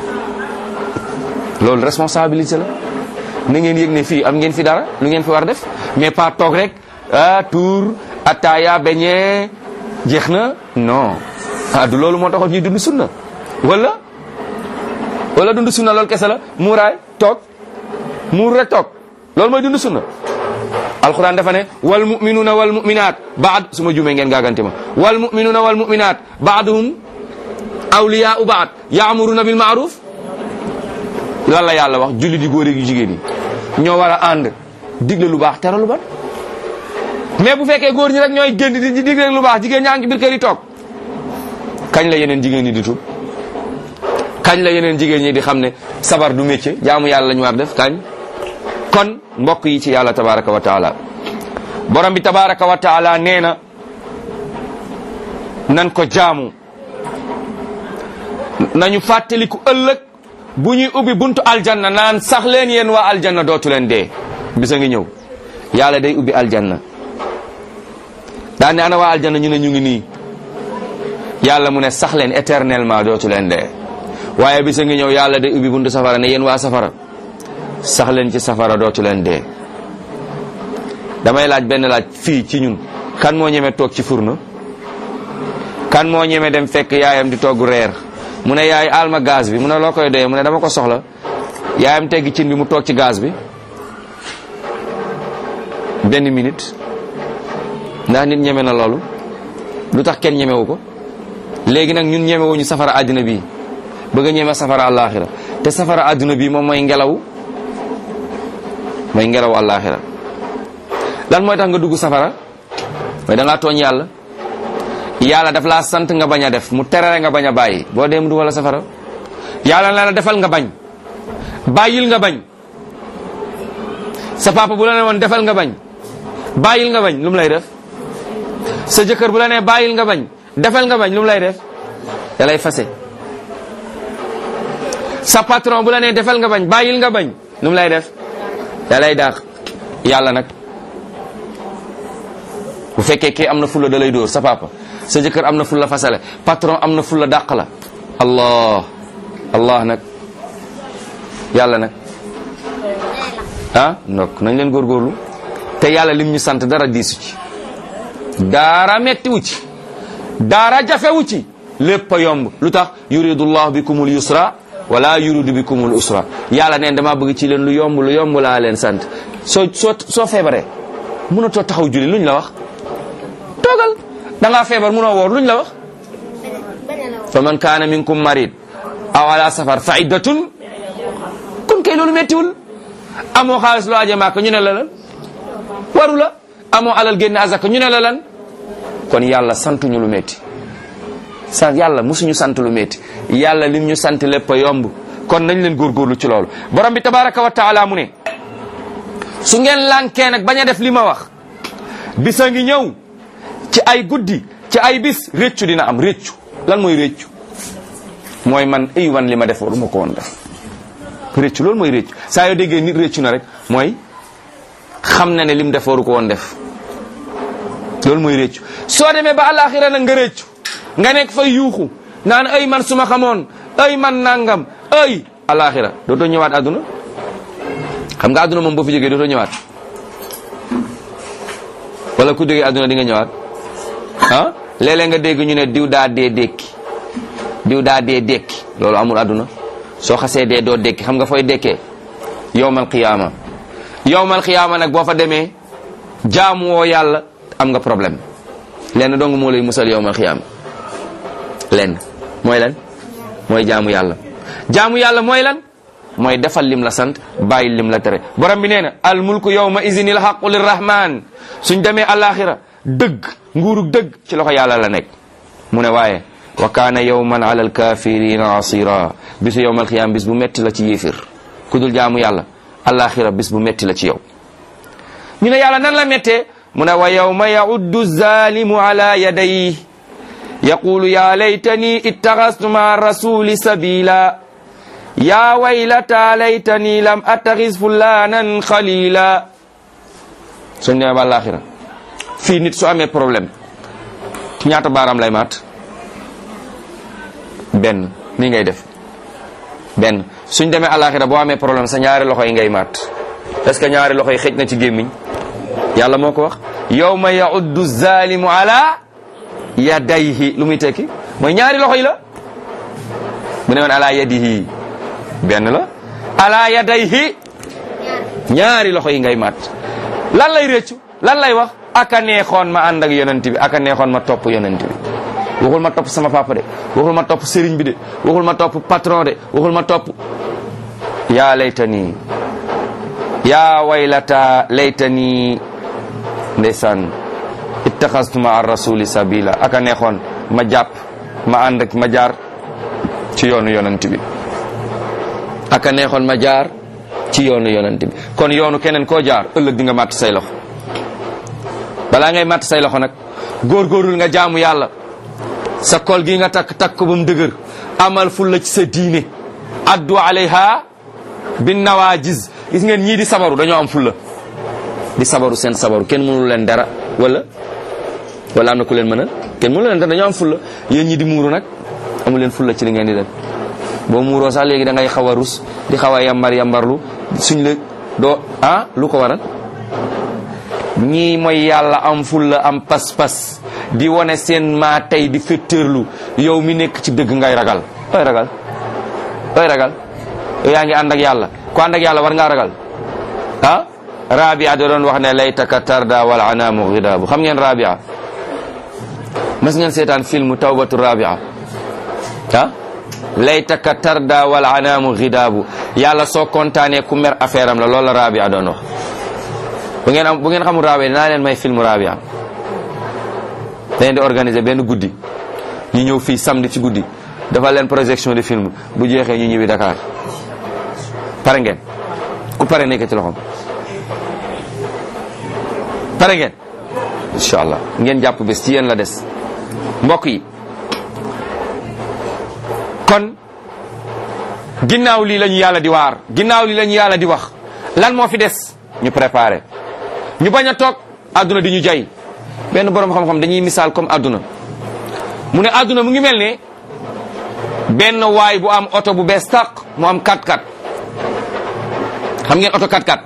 loolu responsabilité la na ngeen yëg ne fii am ngeen fi dara lu ngeen fi war def mais pas toog rek ah tour ataaya beñe jeex na non ah du loolu moo taxoon ñuy dund sunna wala wala dund sunna loolu kese la muuraay toog muur rek toog loolu mooy dund sunna alquran dafa ne wal muminuuna wal muminaat baad su ma juumee ngeen gaagante ma wal muminuuna wal muminaat baaduhum awliyaau baad yaamuruna bil maaruf lan la yàlla wax julli di góor yu jigéen yi ñoo war a ànd digle lu baax tere lu bon mais bu fekkee góor ñi rek ñooy génn di digle lu baax jigéen ñaa ngi ci biir kër yi toog kañ la yeneen jigéen ñi di tub kañ la yeneen jigéen ñi di xam ne sabar du métier jaamu yàlla lañu war def kañ kon mbokk yi ci yàlla tabaraka wa taala borom bi tabaraka wa taala nee na nan ko jaamu nañu fàttaliku ëllëg bu ñuy ubbi buntu aljanna naan sax leen yéen waa aljanna dootu leen dee bisa ngi ñëw yàlla day ubbi aljanna daan ne ana waa aljanna ñu ne ñu ngi nii yàlla mu ne sax leen éternellement dootu leen dee waaye bisa ngi ñëw yàlla day ubbi buntu safara ne yéen waa safara sax leen ci safara dootu leen dee damay laaj benn laaj fii ci ñun kan moo ñeme toog ci furna kan moo ñeme dem fekk yaayam di togg reer mu ne yaay alma gaz bi mu ne loo koy doyee mu ne dama ko soxla yaayam teggi cin bi mu toog ci gaz bi benn minute ndax nit ñeme na loolu lu tax kenn ñemewu ko léegi nag ñun ñemewuñu safara àddina bi bëgg a ñeme safara àllaaxira te safara àddina bi moom mooy ngelaw mooy ngelaw àllaaxira lan mooy tax nga dugg safara mooy da ngaa tooñ yàlla yàlla daf laa sant nga bañ a def mu terere nga bañ a bàyyi boo dee mu dugal la safara yàlla na la defal nga bañ bàyyil nga bañ sa papa bu la ne woon defal nga bañ bàyyil nga bañ lu mu lay def sa jëkkër bu la ne bàyyil nga bañ defal nga bañ lu mu lay def da lay fase sa patron bu la ne defal nga bañ bàyyil nga bañ lu mu lay def da lay daax yàlla nag bu fekkee kii am na fulla da lay dóor sa papa sa jëkkër am na fulla fasale patron am na fulla dàq la allah allah nag yàlla nag ah ndok nañ leen góorgóorlu te yàlla lim ñu sant dara diisu ci dara mettiwu ci dara jafewu ci lépp a yomb lu tax yuridu llahu bikumul yusra wala yuridu bikumul usra yàlla neen dama bëgg ci leen lu yomb lu yomb laa leen sant soo soo soo feebaree mënatoo taxaw julli luñ la wax toogal da ngaa feebar mënoo woor luñ la wax fa man kaana minkum marid aw ala safar fa iddatun kon kay loolu mettiwul amoo xaalis loo aje maaka ñu ne la lan waru la amoo alal génne azaka ñu ne la lan kon yàlla santuñu lu metti sa yàlla musuñu sant lu metti yàlla lim ñu sant lépp a yomb kon nañ leen góorgóorlu ci loolu borom bi tabaraka wa taala mu ne su ngeen lànkee nag bañ a def li ma wax bisa ngi ñëw ci ay guddi ci ay bis réccu dina am réccu lan mooy réccu mooy man ay wan li ma def waruma ko woon def réccu loolu mooy réccu saa yoo déggee nit réccu na rek mooy xam na ne lim def waru ko woon def loolu mooy réccu soo demee ba àllaaxira nag nga réccu nga nekk fay yuuxu naan ay man suma xamoon ay man nangam ay àllaaxira dootoo ñëwaat àdduna xam nga àdduna moom boo fi jógee dootoo ñëwaat wala ku jógee àdduna di nga ñëwaat ah léeg-léeg nga dégg ñu ne diw daa dee dékki diw daa dee dékki loolu amul àdduna soo xasee dee doo dékki xam nga fooy dekkee yowmal qiyaama yowmal qiyaama nag boo fa demee jaamu woo yàlla am nga problème lenn dong moo lay musal yowmal qiyaama lenn mooy lan mooy jaamu yàlla jaamu yàlla mooy lan mooy defal lim la sant bàyyi lim la tere borom bi nee na al mulku yawma izinil haqu lirrahman suñ demee alaxira dëgg nguurug dëgg ci loxo yàlla la nekk mu ne waaye wa kaana yawman ala alkafirina asira bisu yowmal xiyaam bis bu metti la ci yéefir ku dul jaamu yàlla alaxira bis bu metti la ci yow ñu ne yàlla nan la méttee mu ne wa yawma yauddu zalimu ala yadayhi yaqulu ya laytani ittaxastu ma rasuli sabila ya waylata laytani lam attaxis fulanan xalila suñ demee ba alaxira fii nit su amee problème ñaata baaraam lay maat benn nii ngay def benn suñ demee alaxira boo amee problème sa ñaari loxo yi ngay maat est-ce que ñaari loxo yi xëj na ci gémmiñ yàlla moo ko wax yawma yauddu zalimu ala yadayhi lu muy tekki mooy ñaari loxo yi la bu ne woon ala yadihi benn la ala yadayhi ñaari loxo yi ngay maat lan lay réccu lan lay wax aka neexoon ma ànd ak yonent bi aka neexoon ma topp yonent bi waxul ma topp sama papa de waxul ma topp sëriñ bi de waxul ma topp patron de waxul ma topp yaa laytani yaa waylata laytani ndeysaan ittaxastu ma ar rasuli sabila aka neexoon ma jàpp ma ànd ak ma jaar ci yoonu yonent bi aka neexoon ma jaar ci yoonu yonent bi kon yoonu keneen koo jaar ëllëg di nga màtt say loxo balaa ngay màtt say loxo nag góorgóorlul nga jaamu yàlla sa kol gi nga takk takk ko ba mu dëgër amal fulla ci sa diine addu alayha bin nawaajiz gis ngeen ñii di sabaru dañoo am fulla di sabaru seen sabaru kenn mënul leen dara wala wala am na ku leen mënal kenn mënul leen dara dañoo am fulla yéen ñi di muuru nag amu leen fulla ci li ngeen di def boo muuroo sax léegi da ngay xaw a rus di xaw a yambar yambarlu suñ la doo ah lu ko waral ñii mooy yàlla am fulla am pas-pas di wane seen maa tey di féttërlu yow mi nekk ci dëgg ngay ragal ooy ragal ooy ragal yow yaa ngi ànd ak yàlla ku ànd ak yàlla war ngaa ragal ah rabia da doon wax ne laytaka tarda wal anaamu ghidaabu xam ngeen rabia mas ngeen seetaan film tawbatu rabia ah laytaka tarda wal anaamu ghidaabu yàlla soo kontaanee ku mer affaire am la loolu la rabia doon wax bu ngeen am bu ngeen xamul rabia dinaa leen may film rabia dañ di organiser benn guddi ñu ñëw fii samedi ci guddi dafa leen projection de film bu jeexee ñu ñëwi Dakar pare ngeen ku pare nekk ci loxoom pare ngeen incha allah ngeen jàpp bés ci yéen la des mbokk yi kon ginnaaw lii la ñu yàlla di waar ginnaaw lii la ñu yàlla di wax lan moo fi des ñu préparé ñu bañ a toog àdduna di ñu jay benn borom xam-xam dañuy misaal comme àdduna mu ne àdduna mu ngi mel ne benn waay bu am oto bu bees tàq mu am 4x4 xam ngeen oto 4x4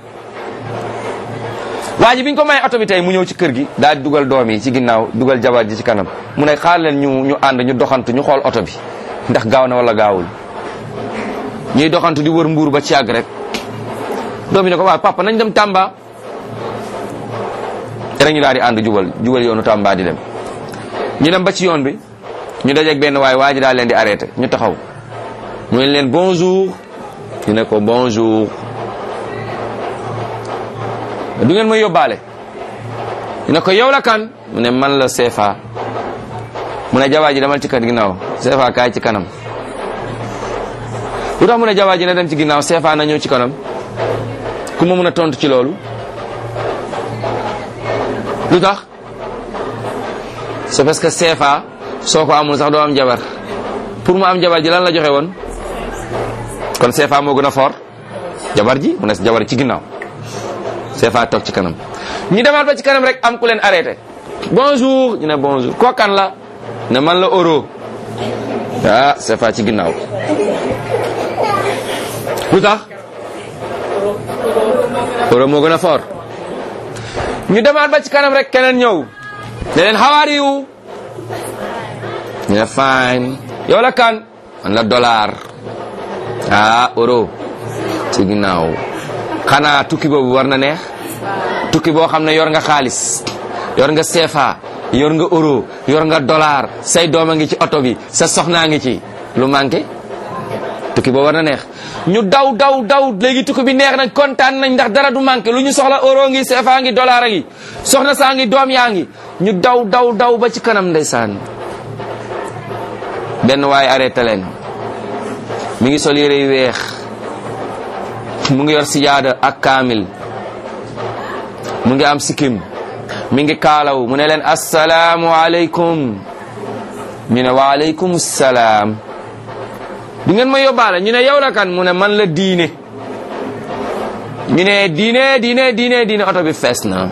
waa ji bi ñu ko may oto bi tey mu ñëw ci kër gi daal di dugal doom yi ci ginnaaw dugal jabar ji ci kanam mu ne xaar leen ñu ñu ànd ñu doxantu ñu xool oto bi ndax gaaw na wala gaawul ñuy doxantu di wër mbuur ba ci àgg rek doom yi ne ko waaw papa nañ dem Tamba rek ñu daal di ànd jubal jubal yoonu Tamba di dem ñu dem ba ci yoon bi ñu dajeeg benn waay waa ji daal leen di arrêté ñu taxaw mu ne leen bonjour ñu ne ko bonjour du ngeen may yóbbaale ñu ne ko yow la kan mu ne man la CFA mu ne jawaa ji demal ci kan ginnaaw CFA kaay ci kanam lu tax mu ne jawaa ji na dem ci ginnaaw CFA na ñëw ci kanam ku ma mun a tontu ci loolu lu tax c'est parce que CFA soo ko amul sax doo am jabar pour mu am jabar ji lan la joxe woon kon CFA moo gën a fort jabar ji mu ne jabar ci ginnaaw CFA toog ci kanam ñu demaat ba ci kanam rek am ku leen arrêté bonjour ñu ne bonjour kookan la ne man la euro ah CFA ci ginnaaw lu tax euro moo gën a fort ñu demaat ba ci kanam rek keneen ñëw ne leen how are you ñu ne fine yow la kan man la dollar ah euro ci ginnaaw xanaa tukki boobu war na neex tukki boo xam ne yor nga xaalis yor nga CFA yor nga euro yor nga dollar say doom a ngi ci oto bi sa soxnaa ngi ci lu manqué tukki boobu war na neex ñu daw daw daw léegi tukki bi neex nañ kontaan nañ ndax dara du manqué lu ñu soxla euro ngi CFA ngi dollar a ngi soxna saa ngi doom yaa ngi ñu daw daw daw ba ci kanam ndeysaan benn waaye arrêté leen mi ngi sol yére yu weex mu ngi yor sijaada ak kaamil mu ngi am sikkim mi ngi kaalaw mu ne leen assalaamu aleykum ñu ne wa aleykum salaam du ngeen ma yóbbaale ñu ne yow la kan mu ne man la diine ñu ne diine diine diine diine oto bi fees na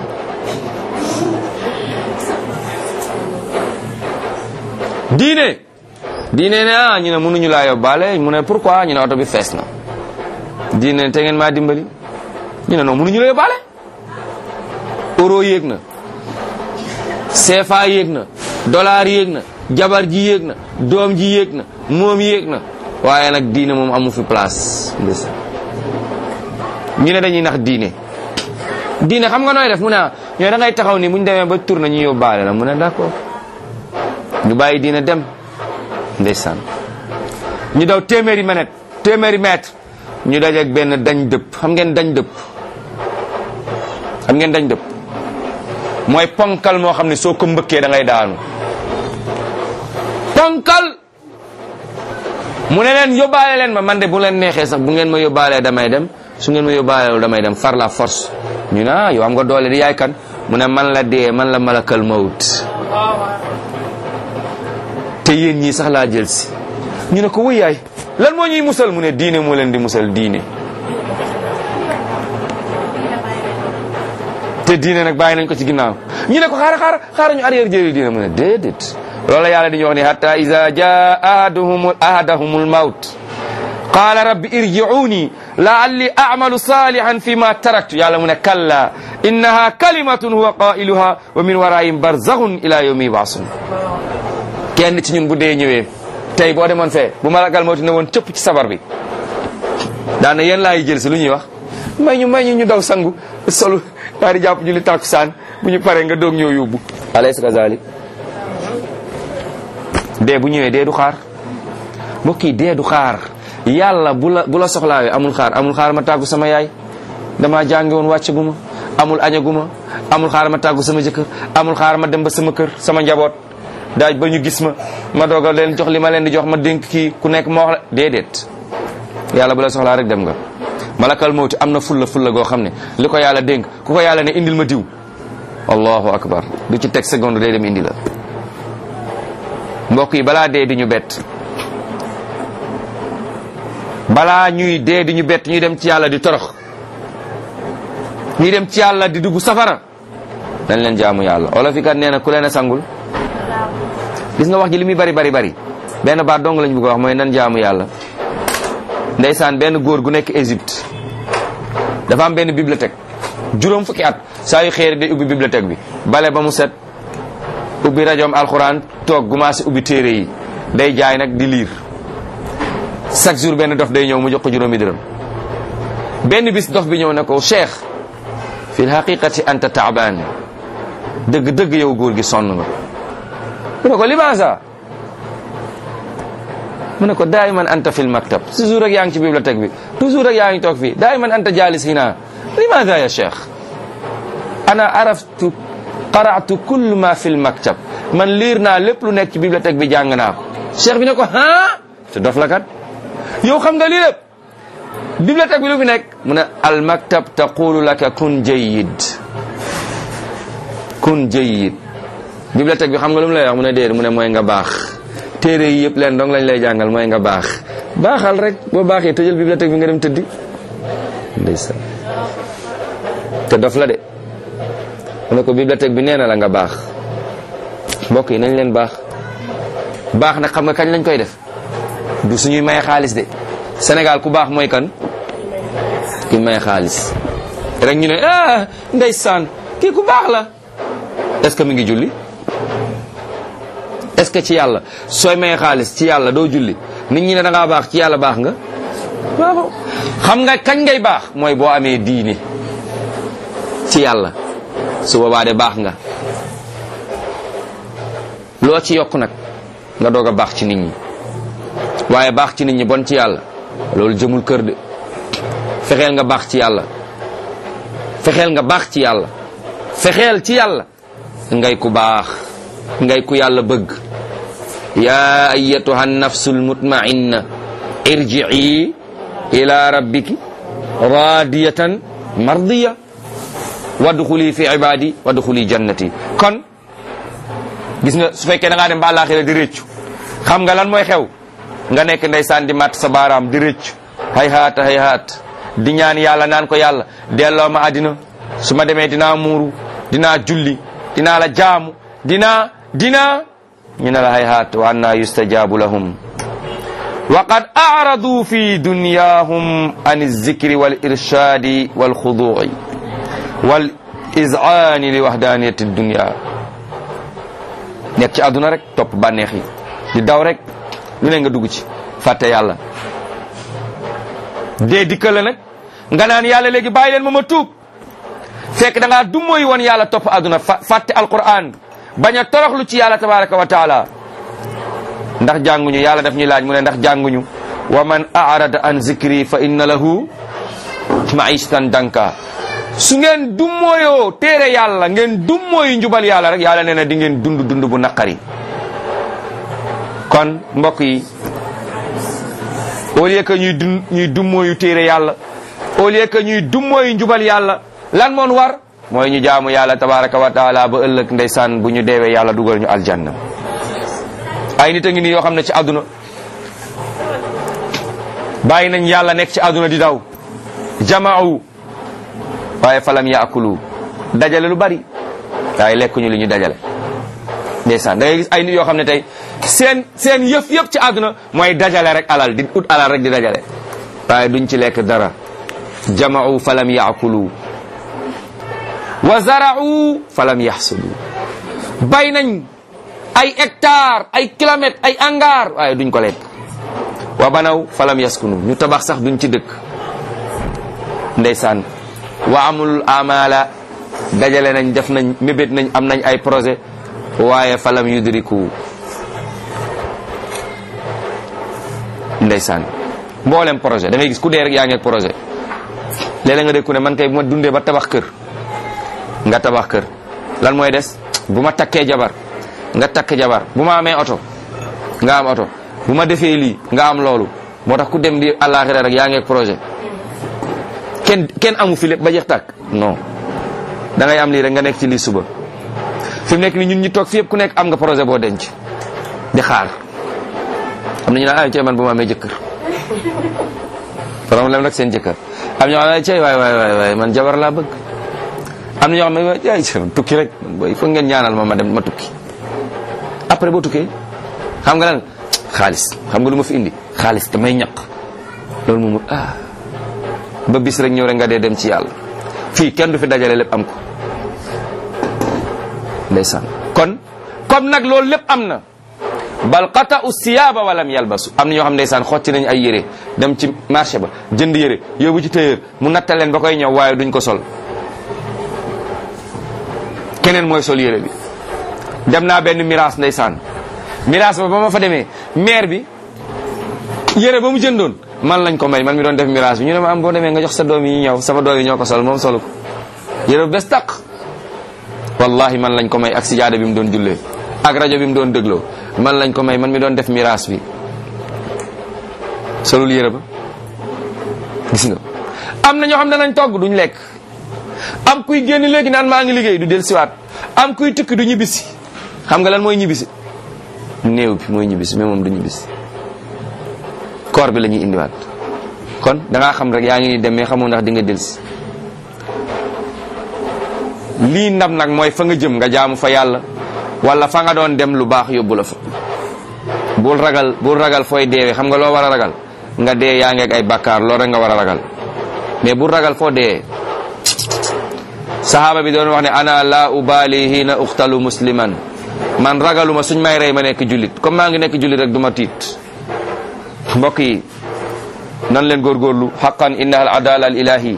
diine diine ne ah ñu ne mënuñu laa yóbbaale mu ne pourquoi ñu ne oto bi fees na diine ne te ngeen maa dimbali ñu ne non mënuñu la yóbbaale euro yéeg na CFA yéeg na dollar yéeg na jabar ji yéeg na doom ji yéeg na moom yéeg na waaye nag diine moom amu fi place ndis ñu ne dañuy nax diine diine xam nga nooy def mu ne ah ñoo da ngay taxaw ni bu ñu demee ba tourné ñu yóbbaale la mu ne d'accord ñu bàyyi diine dem ndeysaan ñu daw téeméeri mètre téeméeri mètre ñu dajeeg benn dañ dëpp xam ngeen dañ dëpp xam ngeen dañ dëpp mooy ponkal moo xam ne soo ko mbëkkee da ngay daanu ponkal mu ne leen yóbbaale leen ma man de bu leen neexee sax bu ngeen ma yóbbaalee damay dem su ngeen ma yóbbaalewul damay dem far la force ñu ne ah yow am nga doole di yaay kan mu ne man la dee man la malakal mawut te yéen ñii sax laa jël si ñu ne ko wuy yaay lan moo ñuy musal mu ne diine moo leen di musal diine te diine nag bàyyi nañ ko ci ginnaaw ñu ne ko xaara xaara xaara ñu arrière jëri diine mu ne déedéet loolu la yàlla di ñu wax ni hatta iza jaa ahaduhum ahadahumul mawt qaala rabbi irji'uni la'alli a'malu salihan fi ma taraktu yàlla mu ne kalla innaha kalimatun huwa qailuha wa min waraihim barzakhun ila yawmi yub'asun kenn ci ñun bu dee ñëwee tey boo demoon fee bu malakal mawti ne woon cëpp ci sabar bi daana yéen laay jël si lu ñuy wax may ñu may ñu ñu daw sangu solu daal di jàpp julli tàkkusaan bu ñu paree nga doog ñëw yóbbu alaysa kazalik dee bu ñëwee dee du xaar mbokk yi dee du xaar yàlla bu la bu la soxlaawee amul xaar amul xaar ma tàggu sama yaay dama jàngi woon wàcc gu ma amul añagu ma amul xaar ma tàggu sama jëkkër amul xaar ma dem ba sama kër sama njaboot daaj ba ñu gis ma ma doog a leen jox li ma leen di jox ma dénk kii ku nekk ma wax la déedéet yàlla bu la soxlaa rek dem nga malakal mawti am na fulla fulla goo xam ne li ko yàlla dénk ku ko yàlla ne indil ma diw allahu akbar du ci teg seconde day dem indi la mbokk yi balaa dee di ñu bett balaa ñuy dee di ñu bett ñuy dem ci yàlla di torox ñuy dem ci yàlla di dugg safara dañ leen jaamu yàlla olof yi kat nee na ku leen a sangul gis nga wax ji li muy bari bari bari benn baat dong lañ bëgg a wax mooy nan jaamu yàlla ndeysaan benn góor gu nekk Égypte dafa am benn bibliothèque juróom fukki at saa yu xëy day ubbi bibliothèque bi bale ba mu set ubbi rajoom alxuraan toog commencé ubbi téere yi day jaay nag di liir chaque jour benn dof day ñëw mu jox ko juróomi dërëm benn bis dof bi ñëw ne ko cheikh fi lhaqiqati anta taabaan dëgg dëgg yow góor gi sonn nga mu ne ko limaasa mu ne ko daayiman anta fil maktab toujours rek yaa ngi ci bibliothèque bi toujours rek yaa ngi toog fii daayiman anta jaalis hina limaasa ya cheikh ana araftu qara'tu kullu ma fil maktab man liir naa lépp lu nekk ci bibliothèque bi jàng naa ko cheikh bi ne ko ah te dof la kat yow xam nga lii lépp bibliothèque bi lu fi nekk mu ne al maktab taqulu laka kun jayyid kun jayyid bibliothèque bi xam nga lu mu lay wax mu ne déedéet mu ne mooy nga baax téere yi yëpp leen dong lañ lay jàngal mooy nga baax baaxal rek boo baaxee tëjal bibliothèque bi nga dem tëddi ndeysaan te dof la de mu ne ko bibliothèque bi nee na la nga baax mbokk yi nañ leen baax baax nag xam nga kañ lañ koy def du suñuy maye xaalis de Sénégal ku baax mooy kan ki maye xaalis rek ñu ne ah ndeysaan kii ku baax la est-ce que mi ngi julli est-ce que ci yàlla sooy maye xaalis ci yàlla doo julli nit ñi ne da ngaa baax ci yàlla baax nga waaw xam nga kañ ngay baax mooy boo amee diine ci yàlla su boobaa de baax nga loo ci yokk nag nga doog a baax ci nit ñi waaye baax ci nit ñi bon ci yàlla loolu jëmul kër de fexeel nga baax ci yàlla fexeel nga baax ci yàlla fexeel ci yàlla ngay ku baax ngay ku yàlla bëgg yaa ayatuha nafsul mutmainna irji'i ila rabbiki radiyatan mardiya wadxuli fi ibadi wadxuli jannati kon gis nga su fekkee da ngaa dem ba àllaaxira di rëccu xam nga lan mooy xew nga nekk ndeysaan di matt sa baaraam di rëccu hay haat hay haat di ñaan yàlla naan ko yàlla delloo ma àddina su ma demee dinaa muuru dinaa julli dinaa la jaamu dinaa dinaa ñu ne la hay haat wa anna yustajabu lahum wa qad aradu fi dunyahum an zikri wal irshadi wal xudu'i wal iz'ani li wahdaniyati dunya nekk ci àdduna rek topp bànneex yi di daw rek lu ne nga dugg ci fàtte yàlla dee dikkal la nag nga naan yàlla léegi bàyyi leen ma ma tuub fekk da ngaa dummóoy woon yàlla topp àdduna fàtte alquran bañ a toroxlu ci yàlla tabaraka wa taala ndax jànguñu yàlla daf ñuy laaj mu ne ndax jànguñu wa man arada an zikri fa inna lahu maishatan danka su ngeen dummóoyoo téere yàlla ngeen dummóoyu njubal yàlla rek yàlla nee na di ngeen dund dund bu naqari kon mbokk yi au lieu que ñuy dun ñuy dummóoyu téere yàlla au lieu que ñuy dummóoyu njubal yàlla lan moon war mooy ñu jaamu yàlla tabaraka wa taala ba ëllëg ndeysaan bu ñu deewee yàlla dugal ñu aljanna ay nit a ngi nii yoo xam ne ci àdduna bàyyi nañ yàlla nekk ci àdduna di daw jamaaw waaye falam yaakulu dajale lu bari waaye lekkuñu li ñu dajale ndeysaan da ngay gis ay nit yoo xam ne tey seen seen yëf yëpp ci àdduna mooy dajale rek alal di ut alal rek di dajale waaye duñ ci lekk dara jama'u falam yaakulu wa zara'u falam yaxsudu bay nañ ay hectare ay kilomètres ay hangar waaye duñ ko lekk wa banaw falam yaskunu ñu tabax sax duñ ci dëkk ndeysaan wa amul amala dajale nañ def nañ mébét nañ am nañ ay projet waaye falam yudriku ndeysaan mboolem projet da ngay gis ku dee rek yaa ngi ak projet léeg-léeg nga dégg ku ne man kay bu ma dundee ba tabax kër nga tabax kër lan mooy des bu ma takkee jabar nga takk jabar bu ma amee oto nga am oto bu ma defee lii nga am loolu moo tax ku dem di àllaaxira rek yaa ngi ak projet kenn kenn amu fi lépp ba jeex tàkk non da ngay am lii rek nga nekk ci lii suba fi mu nekk ni ñun ñi toog fi yëpp ku nekk am nga projet boo denc di xaar am na ñu naan ay cey man bu ma amee jëkkër problème rek seen jëkkër am ñoo xam ne cey waay waay waay waay man jabar laa bëgg am na ñoo xam ne ay cey tukki rek booy foog ngeen ñaanal ma ma dem ma tukki après boo tukkee xam nga lan xaalis xam nga lu ma fi indi xaalis damay ñaq loolu moom ah ba bis rek ñëw rek nga dee dem ci yàlla fii kenn du fi dajale lépp am ko ndeysaan kon comme nag loolu lépp am na bal qata u siyaaba walam yalbasu am na ñoo xam ndeysaan xotti nañ ay yére dem ci marché ba jënd yére yóbbu ci tailleur mu nattal leen ba koy ñëw waaye duñ ko sol keneen mooy sol yére bi dem naa benn miraas ndeysaan miraas ba ba ma fa demee maire bi yére ba mu jëndoon man lañ ko may man mi doon def miraas bi ñu ne ma am boo demee nga jox sa doom yi ñëw sama doom yi ñoo ko sol moom solu ko yére bu bes taq wallahi man lañ ko may ak sijaada bi mu doon jullee ak rajo bi mu doon dégloo man lañ ko may man mi doon def miraas bi solul yére ba gis nga am na ñoo xam ne nañ togg duñ lekk am kuy génn léegi naan maa ngi liggéey du del siwaat am kuy tukki du ñibbisi xam nga lan mooy ñibbisi néew bi mooy ñibbisi mais moom du ñibbisi koor bi la ñuy indiwaat kon da ngaa xam rek yaa ngi ni dem mais xamoo ndax di nga delsi lii ndam nag mooy fa nga jëm nga jaamu fa yàlla wala fa nga doon dem lu baax yóbbu la fa bul ragal bul ragal fooy deewee xam nga loo war a ragal nga dee yaa ngeeg ay bakkaar loolu rek nga war a ragal mais bul ragal foo dee sahaaba bi doon wax ne ana la ubali hina uxtalu musliman man ragaluma suñ may rey ma nekk jullit comme maa ngi nekk jullit rek du ma tiit mbokk yi nan leen góorgóorlu xaqan inna al adala al ilahi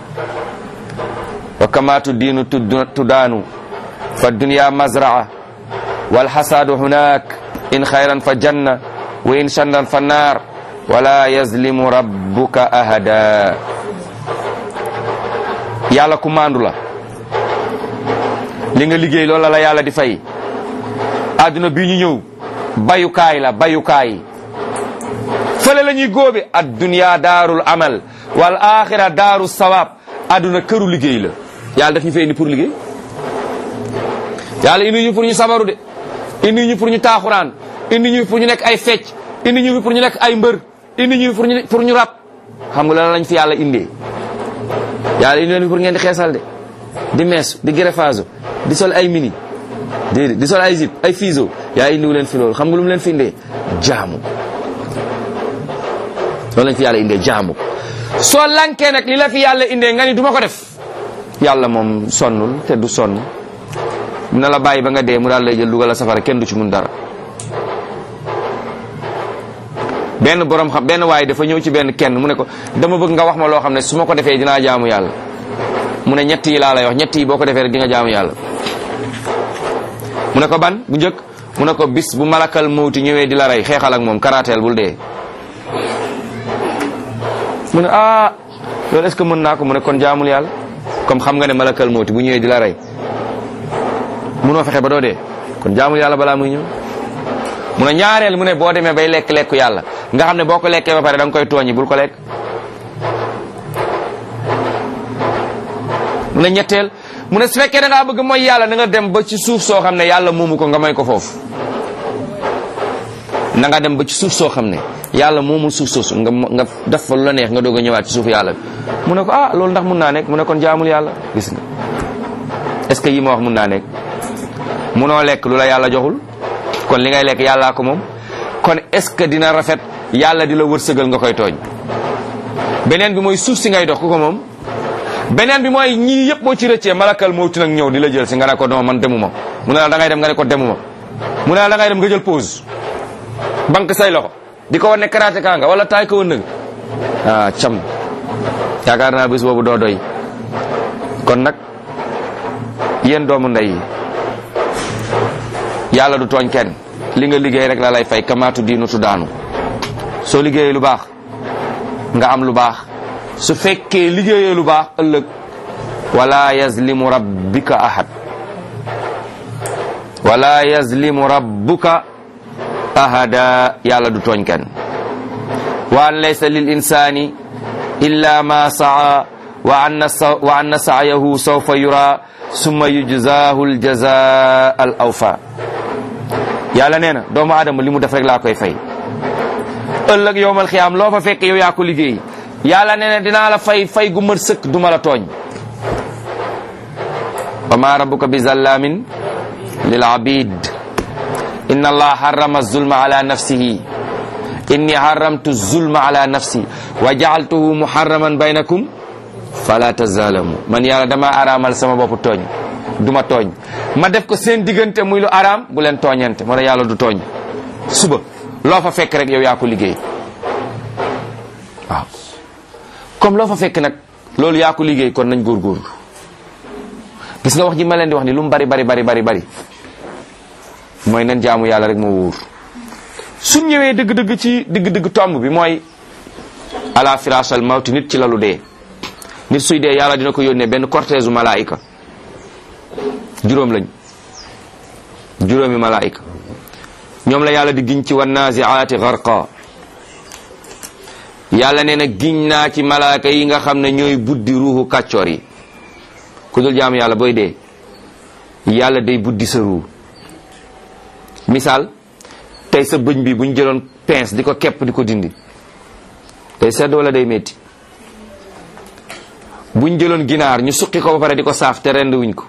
wa kamatu diinu tudaanu fa dunya mazraa wal xasaadu hunak in xayran fa janna wa in sharran fa naar wala yazlimu rabbuka ahada yàlla ku maandu la li nga liggéey loolu la yàlla di fay àdduna bii ñu ñëw bayukaay la bayukaay fële la ñuy góobe ad dunya daarul amal wal axira daaru sawaab àdduna këru liggéey la yàlla daf ñu fay indi pour liggéey yàlla indi ñu pour ñu sabaru de indi ñu pour ñu taaxuraan indi ñu pour ñu nekk ay fecc indi ñu pour ñu nekk ay mbër indi ñu pour ñu pour ñu rab xam nga lan lañ fi yàlla indee yàlla indi leen pour ngeen di xeesal de di mees di greffage di sol ay mini di di sol ay zip ay fiso yaa indiwu leen fi loolu xam nga lu mu leen fi indee jaamu loolu lañ fi yàlla indee jaamu soo lankee nag li la fi yàlla indee nga ni du ma ko def yàlla moom sonnul te du sonn na la bàyyi ba nga dee mu daal lay jël dugal la safara kenn du ci mun dara benn borom xam benn waaye dafa ñëw ci benn kenn mu ne ko dama bëgg nga wax ma loo xam ne su ma ko defee dinaa jaamu yàlla mu ne ñett yi laa lay wax ñett yi boo ko defee rek di nga jaamu yàlla mu ne ko ban bu njëkk mu ne ko bis bu malakal mawti ñëwee di la rey xeexal ak moom karaateel bul dee mu ne ah loolu est-ce que mën naa ko mu ne kon jaamul yàlla comme xam nga ne malakal mawti bu ñëwee di la rey munoo fexe ba doo dee kon jaamul yàlla balaa muy ñëw mu ne ñaareel mu ne boo demee bay lekk lekku yàlla nga xam ne boo ko lekkee ba pare da nga koy tooñi bul ko lekk mu ne ñetteel mu ne su fekkee da ngaa bëgg mooy yàlla da nga dem ba ci suuf soo xam ne yàlla moomu ko nga may ko foofu na nga dem ba ci suuf soo xam ne yàlla moomul suuf soosu nga nga def fa lu la neex nga doog a ñëwaat ci suuf yàlla bi mu ne ko ah loolu ndax mun naa nekk mu ne kon jaamul yàlla gis nga est-ce que yi ma wax mun naa nekk munoo lekk lu la yàlla joxul kon li ngay lekk yàllaa ko moom kon est-ce que dina rafet yàlla di la wërsëgal nga koy tooñ beneen bi mooy suuf si ngay dox ku ko moom beneen bi mooy ñii yëpp boo ci rëccee malakal mawti nag ñëw di la jël si nga ne ko non man demuma mu ne la da ngay dem nga ne ko demuma mu ne la da ngay dem nga jël pause banque say loxo di ko wan ne karaté kaa nga wala taay ko wën ah cam yaakaar naa bés boobu doo doy kon nag yéen doomu ndey yi yàlla du tooñ kenn li nga liggéey rek la lay fay kamaatu diinu tu daanu soo liggéeyee lu baax nga am lu baax su fekkee liggéeyee lu baax ëllëg wala yazlimu rabbika ahad wala yazlimu rabbuka ahada yàlla du tooñ kenn wa an laysa lil insani illa ma saa wa anna wa anna sa'yahu sawfa yura summa yujzahu al jazaa al awfa yàlla nee na doomu aadama li mu def rek laa koy fay ëllëg yowmal xiyaam loo fa fekk yow yaa ko liggéey yàlla nee na dinaa la fay fay gu mat sëkk du ma la tooñ wa ma rabbuka bi zallamin lil abid inna allah harrama zulma ala nafsihi inni harramtu zulma ala nafsi wa jaaltuhu muharraman baynakum fala tazalamu man yàlla dama araamal sama bopp tooñ du ma tooñ ma def ko seen diggante muy lu araam bu leen tooñante moo ne yàlla du tooñ suba loo fa fekk rek yow yaa ko liggéey waaw comme loo fa fekk nag loolu yaa ko liggéey kon nañ góorgóorlu gis nga wax ji ma leen di wax ni lu mu bari bari bari bari bari mooy nan jaamu yàlla rek moo wóor suñ ñëwee dëgg-dëgg ci dëgg-dëgg tomb bi mooy ala firasal mawti nit ci lalu dee nit suy dee yàlla dina ko yónnee benn cortège u malaayika juróom lañ juróomi malaayika ñoom la yàlla di giñ ci wan naziaati garqa yàlla nee na giñ naa ci malaaka yi nga xam ne ñooy buddi ruuxu kàccoor yi ku dul jaamu yàlla booy dee yàlla day buddi sa ruu misaal tey sa bëñ bi buñ jëloon pince di ko kepp di ko dindi day sedd wala day metti buñ jëloon ginaar ñu suqi ko ba pare di ko saaf te rend wuñ ko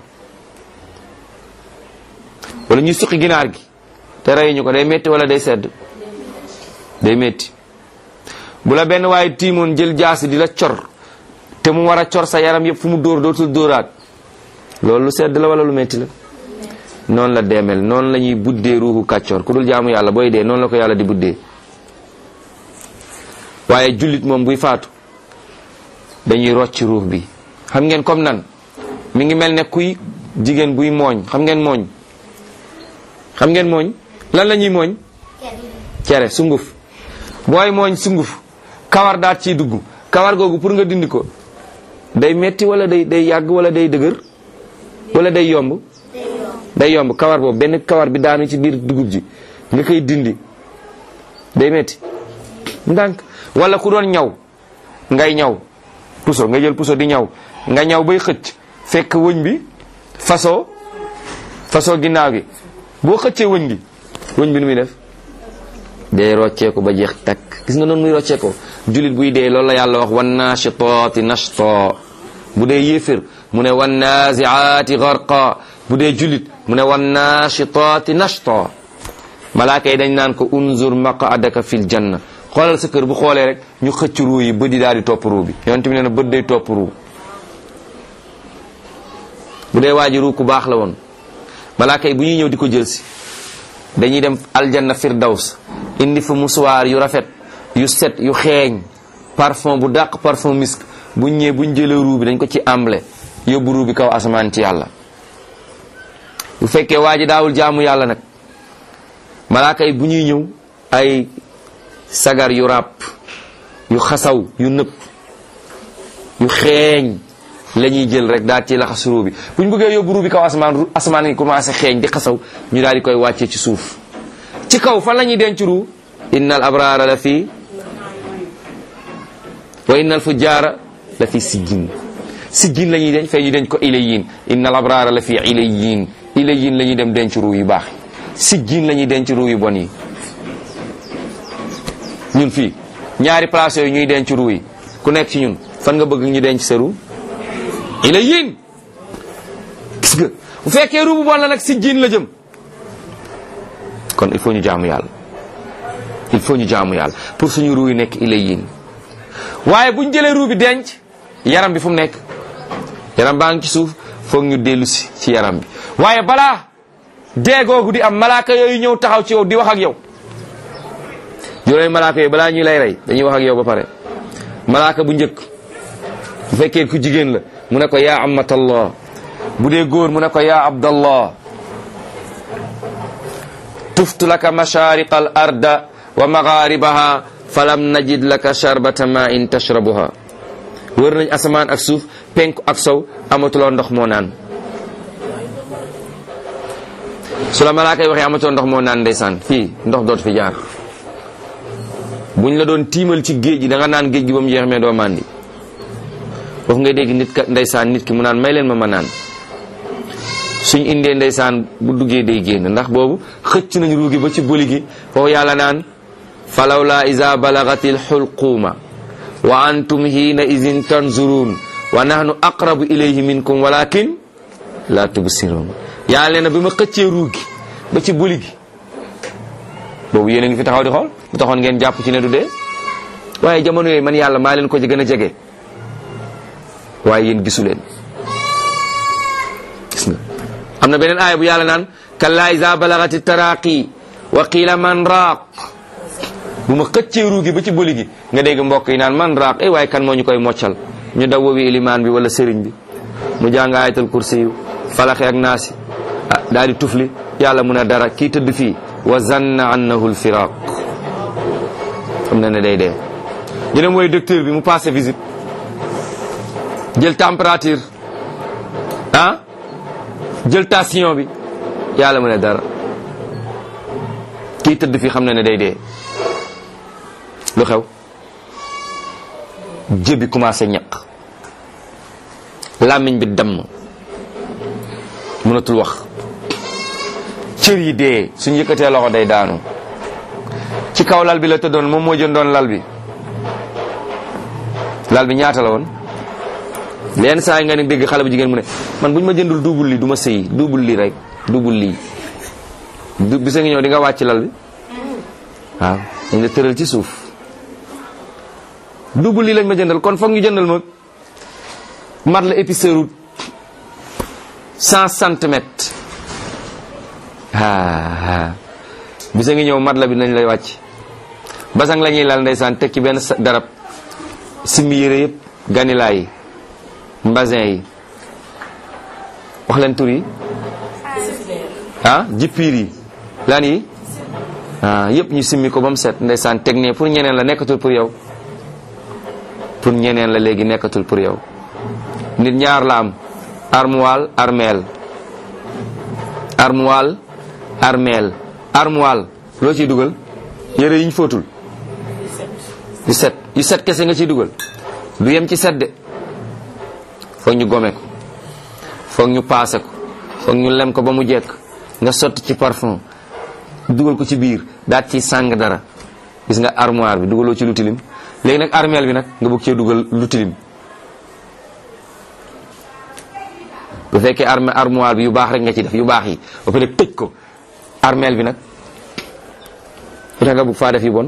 wala ñu suqi ginaar gi te reyuñu ko day metti wala day sedd day metti bu la benn waaye tiimoon jël jaasi di la cor te mu war a cor sa yaram yëpp fu mu dóor dootul dóoraat loolu lu sedd la wala lu metti la noonu la deemel noonu la ñuy buddee ruuxu kàccoor ku dul jaamu yàlla booy dee noonu la ko yàlla di buddee waaye jullit moom buy faatu dañuy rocc ruux bi xam ngeen comme nan mi ngi mel ne kuy jigéen buy mooñ xam ngeen mooñ xam ngeen mooñ lan la ñuy mooñ cere sunguf booy mooñ sunguf kawar daat ciy dugg kawar googu pour nga dindi ko day metti wala day day yàgg wala day dëgër wala day yomb day yomb kawar boobu benn kawar bi daanu ci biir dugub ji nga koy dindi day metti ndànk wala ku doon ñaw ngay ñaw puso nga jël puso di ñaw nga ñaw bay xëcc fekk wëñ bi façon façon ginnaaw gi boo xëccee wëñ gi wëñ bi nu muy def day rocceeku ba jeex takk gis nga noonu muy rocceekoo julit buy dee loolu la yàlla wax wan naashitaati nashta bu dee yéefér mu ne wan naziaati garqa bu dee julit mu ne wan naashitaati nashta malaaka yi dañ naan ko unzur maqadaka fil janna xoolal sa kër bu xoolee rek ñu xëcc ruu yi bët yi daal di topp ruu bi yonent bi nee na bët day topp ruu bu dee waa ji ruu ku baax la woon malaaka yi bu ñuy ñëw di ko jël si dañuy dem aljanna firdaws indi fa musuwaar yu rafet yu set yu xeeñ parfum bu dàq parfum misk buñ ñëwee buñ jëlee ruu bi dañ ko ci amble yóbbu ruu bi kaw asamaan ci yàlla bu fekkee waa ji daawul jaamu yàlla nag malaaka yi bu ñuy ñëw ay sagar yu ràpp yu xasaw yu nëpp yu xeeñ la ñuy jël rek daal ci laxas ruu bi bu ñu bëggee yóbbu ruu bi kaw asamaan asamaan yi commencé xeeñ di xasaw ñu daal di koy wàccee ci suuf ci kaw fan la ñuy denc ruu inna al abraara la fii wa inna al fujjaara la fi sijjin sijjin la ñuy denc fee ñu denc ko ilayin inna al abraara la fi ilayin ilayin la ñuy dem denc ruu yu baax sijjin la ñuy denc ruu yu bon yi ñun fii ñaari place yooyu ñuy denc ruu yi ku nekk ci ñun fan nga bëgg ñu denc sa ruu ilayin gis nga bu fekkee ruu bu bon la nag sijjin la jëm kon il faut ñu jaamu yàlla il faut ñu jaamu yàlla pour suñu ruu yi nekk ilayin waaye buñ jëlee ruu bi denc yaram bi fu mu nekk yaram baa ngi ci suuf foog ñu dellu si ci yaram bi waaye balaa dee googu di am malaaka yooyu ñëw taxaw ci yow di wax ak yow juróomi malaaka yooyu balaa ñuy lay rey dañuy wax ak yow ba pare malaaka bu njëkk bu fekkee ku jigéen la mu ne ko yaa amatallah bu dee góor mu ne ko yaa abdallah tuftu laka mashariqa al arda wa magharibaha falam najid laka sharbata ma in tashrabuha wër nañ asamaan ak suuf penk ak sow amatuloo ndox moo naan su la malaaka yi waxee amatuloo ndox moo naan ndeysaan fii ndox dootu fi jaar buñ la doon tiimal ci géej gi da nga naan géej gi ba mu jeex mais doo màndi foofu ngay dégg nit ka ndeysaan nit ki mu naan may leen ma ma naan suñ indee ndeysaan bu duggee day génn ndax boobu xëcc nañ ruugi ba ci buli gi foofu yàlla naan falawla iza balagatil xulquuma wa antum hiina izin tanzurun wa nahnu aqrabu ilayhi minkum walakin la tubsirun yàlla nee na bi ma xëccee ruugi ba ci buli gi boobu yéen a ngi fi taxaw di xool bu taxoon ngeen jàpp ci ne du dee waaye jamono yooyu man yàlla maa leen ko ci gën a jege waaye yéen gisu leen gis nga am na beneen aaya bu yàlla naan kalla iza balagati taraqi wa qiila man raaq bu ma xëccee ruugi ba ci bëli gi nga dégg mbokk yi naan man raaq eh waaye kan moo ñu koy moccal ñu daw wowi ilimaan bi wala sëriñ bi mu jàng ayatul kursi yu falaxi ak naasi ah daal di tufli yàlla mun a dara kii tëdd fii wa zanna annahu lfiraq xam na ne day dee ñu dem woy docteur bi mu passé visite jël température ah jël tension bi yàlla mu ne dara kii tëdd fii xam na ne day dee lu xew jëbi commencé ñaq làmmiñ bi damm mënatul wax cër yi dee suñ yëkkatee loxo day daanu ci kaw lal bi la tëddoon moom moo jëndoon lal bi lal bi ñaata la woon leen saa yi nga ne dégg xale bu jigéen mu ne man bu ñu ma jëndul duubul lii du ma sëyi duubul lii rek duubul lii du bisa ngi ñëw di nga wàcc lal bi waaw dañ la tëral ci suuf duubul lii lañ ma jëndal kon foog ñu jëndal ma mat la épiceuru cent centimètres aa bisa ngi ñëw mat la bi nañ lay wàcc basang la ñuy lal ndeysaan teg ci benn darab simmi yére yëpp ganilaay yi mbasin yi wax leen tur yi ah jippiir yi lan yi ah yëpp ñu simmi ko ba mu set ndeysaan teg ne pour ñeneen la nekkatul pour yow pour ñeneen la léegi nekkatul pour yow nit ñaar la am armoire armeel armoire armeel armoire loo ciy dugal yére yi ñu fóotul yu set yu set kese nga ciy dugal du yem ci set de foog ñu gome ko foog ñu paase ko foog ñu lem ko ba mu jekk nga sotti ci parfum dugal ko ci biir daat ci sàng dara gis nga armoire bi dugaloo ci lu tilim léegi nag armeel bi nag nga bëgg cee dugal lu tilim bu fekkee arme armoire bi yu baax rek nga ci def yu baax yi ba pare tëj ko armeel bi nag lu tax nga bëgg faa def yu bon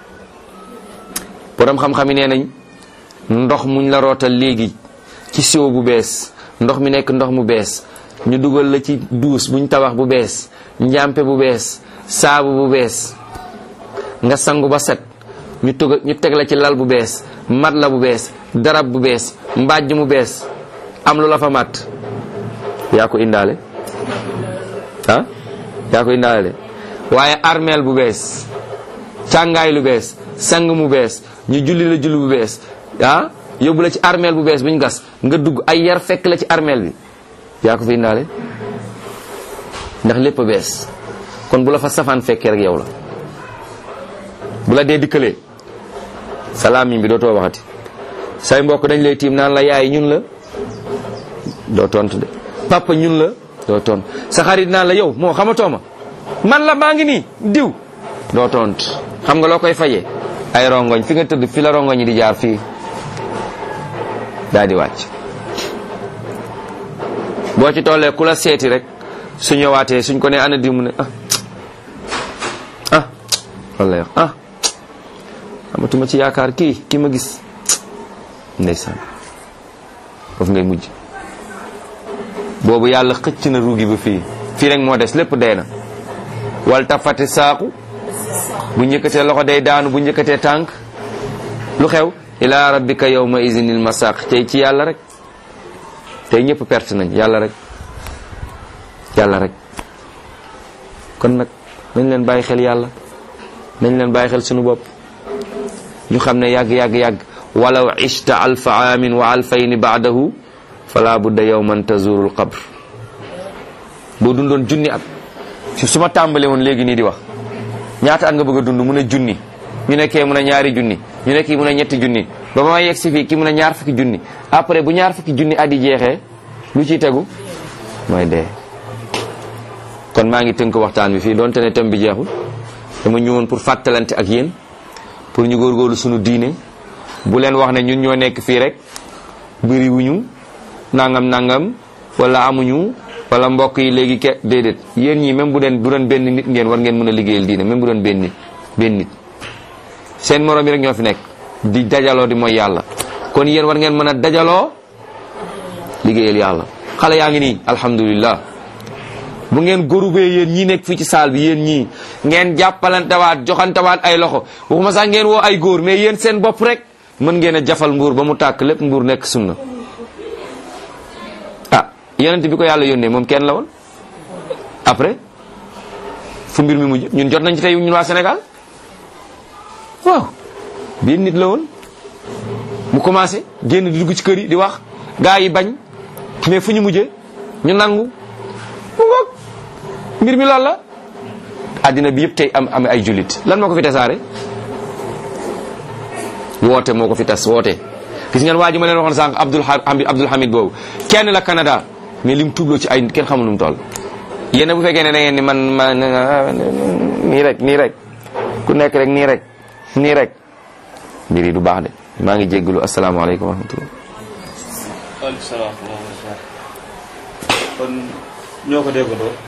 borom xam-xam yi nee nañ ndox muñ la rootal léegi ci siwo bu bees ndox mi nekk ndox mu bees ñu dugal la ci duus buñ tabax bu bees njàmpe bu bees saabu bu bees nga sangu ba set ñu tëg ñu teg la ci lal bu bees mat la bu bees darab bu bees mbàjj mu bees am lu la fa mat yaa ko indaale ah yaa ko indaale de waaye armeel bu bees càngaay lu bees sang mu bees ñu julli la julli bu bees ah yóbbu la ci armeel bu bees bu ñu gas nga dugg ay yar fekk la ci armeel bi yaa ko fi indaale ndax lépp a bees kon bu la fa safaan fekkee rek yow la bu la dee dikkalee salaam bi dootoo waxati say mbokk dañ lay tiim naan la yaay ñun la doo tontu de papa ñun la doo tontu sa xarit naan la yow moo xamatoo ma man la maa ngi nii diw doo tontu xam nga loo koy fayee ay rongoñ fi nga tëdd fi la rongoñ yi di jaar fii daal di wàcc boo ci tollee ku la seeti rek su ñëwaatee suñ ko ne ana di mu ne ah ah walla yow ah amatuma ci yaakaar kii ki ma gis ndeysaan foofu ngay mujj boobu yàlla xëcc na ruugi ba fii fii rek moo des lépp dee na wal tafati saaku bu njëkkatee loxo day daanu bu njëkkatee tànk lu xew ila rabbika yawma izinil masaq tey ci yàlla rek tey ñëpp perte nañ yàlla rek yàlla rek kon nag nañ leen bàyyi xel yàlla nañ leen bàyyi xel sunu bopp ñu xam ne yàgg yàgg yàgg walaw ishta alfa aamin wa alfayni baadahu fala budda yawman tazurul qabr boo dundoon junni at su ma tàmbale woon léegi nii di wax ñaata at nga bëgg a dund mun a junni ñu nekkee mun a ñaari junni ñu nekk mun a ñetti junni ba ma yegg si fii ki mun a ñaar fukki junni après bu ñaar fukki junni at yi jeexee lu ciy tegu mooy dee kon maa ngi tënk waxtaan bi fii doonte ne thème bi jeexul dama ñëwoon pour fàttalante ak yéen pour ñu góorgóorlu sunu diine bu leen wax ne ñun ñoo nekk fii rek bëri wuñu nangam nangam wala amuñu wala mbokk yi léegi ke déedéet yéen ñii même bu den bu doon benn nit ngeen war ngeen mën a liggéeyal diine même bu doon benn nit benn nit seen morom yi rek ñoo fi nekk di dajaloo di mooy yàlla kon yéen war ngeen mën a dajaloo liggéeyal yàlla xale yaa ngi nii alhamdulillah bu ngeen gorubee yéen ñii nekk fii ci saal bi yéen ñii ngeen jàppalantewaat joxantewaat ay loxo waxuma sax ngeen woo ay góor mais yéen seen bopp rek mën ngeen a jafal nguur ba mu tàkk lépp nguur nekk sunna ah yonent bi ko yàlla yónnee moom kenn la woon après fu mbir mi mujj ñun jot nañ ci tey ñun waa Sénégal waaw benn nit la woon mu commencé génn di dugg ci kër yi di wax gaa yi bañ mais fu ñu mujjee ñu nangu mu ngoog mbir mi loolu la àddina bi yëpp tey am am ay jullit lan moo ko fi tasaare woote moo ko fi tas woote gis ngeen waa ji ma leen waxoon sànq Abdul Hamid Abdul Hamid boobu kenn la Canada mais lim tuubloo ci ay kenn xamul nu mu toll yéen bu fekkee ne da ngeen ni man ma nii rek nii rek ku nekk rek nii rek nii rek mbir yi du baax de maa ngi jéggalu asalaamaaleykum wa rahmatullah waaleykum salaam wa rahmatulah kon ñoo ko déggandoo